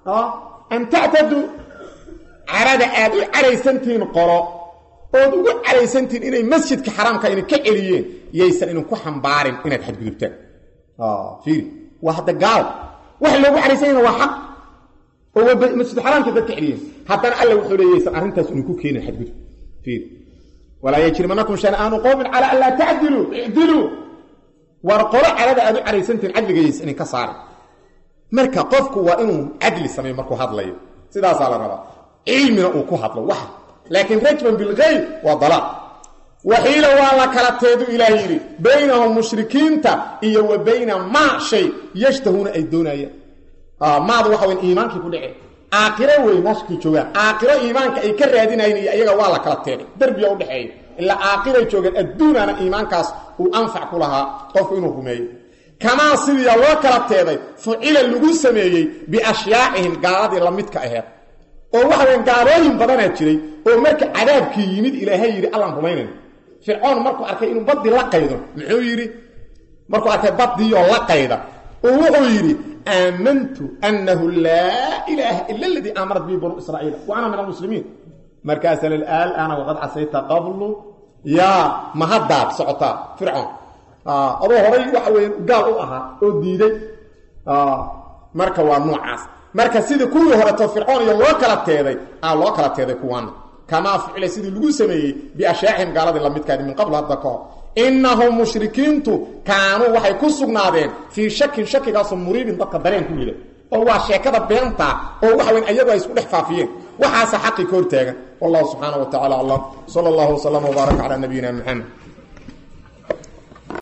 an tactaduu carada aad u caraysantihiin qolo ood ugu caraysantihiin inay masjidka xaraamka idin ka celiyeen yaysan idinku xambaarin inaad xadgudubtaan fiiri waa hadda gaal waxa loogu caraysanyana waa xaq oo masjid xaraamka dad ka celiyeen haddana alla wuxuu leey yaysan arrintaas idinku keenin xadgudub fiiri walaa yajrimanakum shana'aanu qowmin calaa an laa tacdiluu icdiluu war qolo carada aad u caraysantihiin cadliga yaysan idinka saarin marka qofku waa inuu cadli sameeyo markuu hadlayo sidaasaa la rabaa cilmina uu ku hadlo wax laakiin rajman bilgayb waa dalaaq waxiila waa la kala teedu ilaah yidhi baynahum mushrikiinta iyo wa bayna maa shay yashtahuuna ay doonayaan maadu waxa weyn iimaankii ku dhaceen aakhiro wey meeshakii joogaan aakhiro iimaanka ay ka raadinayn iyo iyaga waa la kala teeday derbiya udhexeeya ilaa aakhiray joogeen adduunana iimaankaas uu anfac ku lahaa qofku inuu rumeeyo kamaa sidiia loo kala teeday fucila lagu sameeyey biashyaacihim gaaladii la midka aheed oo waxa weyn gaalooyin badanaa jiray oo marka cadaabkii yimid ilaahay yidhi allaan rumaynayn fircoon markuu arkay inuu baddii la qaydo muxuu yidhi markuu arkay baddiioo la qayda oo wuxuu yidhi aamantu annahu laa ilaaha ila aladii aamanat bihi banuu israa'iila wa ana min almuslimiin markaasa alaana waqad casayta qablu yaa ma haddaad socotaa fircoon adoo horay waxa weeye gaal u ahaa oo diiday marka waa noocaas marka sidii kuwii horeto fircoon iyo loo kala teeday aa loo kala teeday kuwaana kamaa ficila sidii lagu sameeyey biashyaacihim gaaladii lamidkaadi min qabl hadda kahor innahum mushrikiintu kaanuu waxay ku sugnaadeen fii shakin shakigaasoo muriibin dadka dareen ku yida oo waa sheekada beenta oo waxa weyn ayagu ay isku dhex faafiyeen waxaasa xaqii ka hortaagan wallahu subxaana wa tacala aclam sala allahu waslama wbaaraka calaa nabiyina maxamed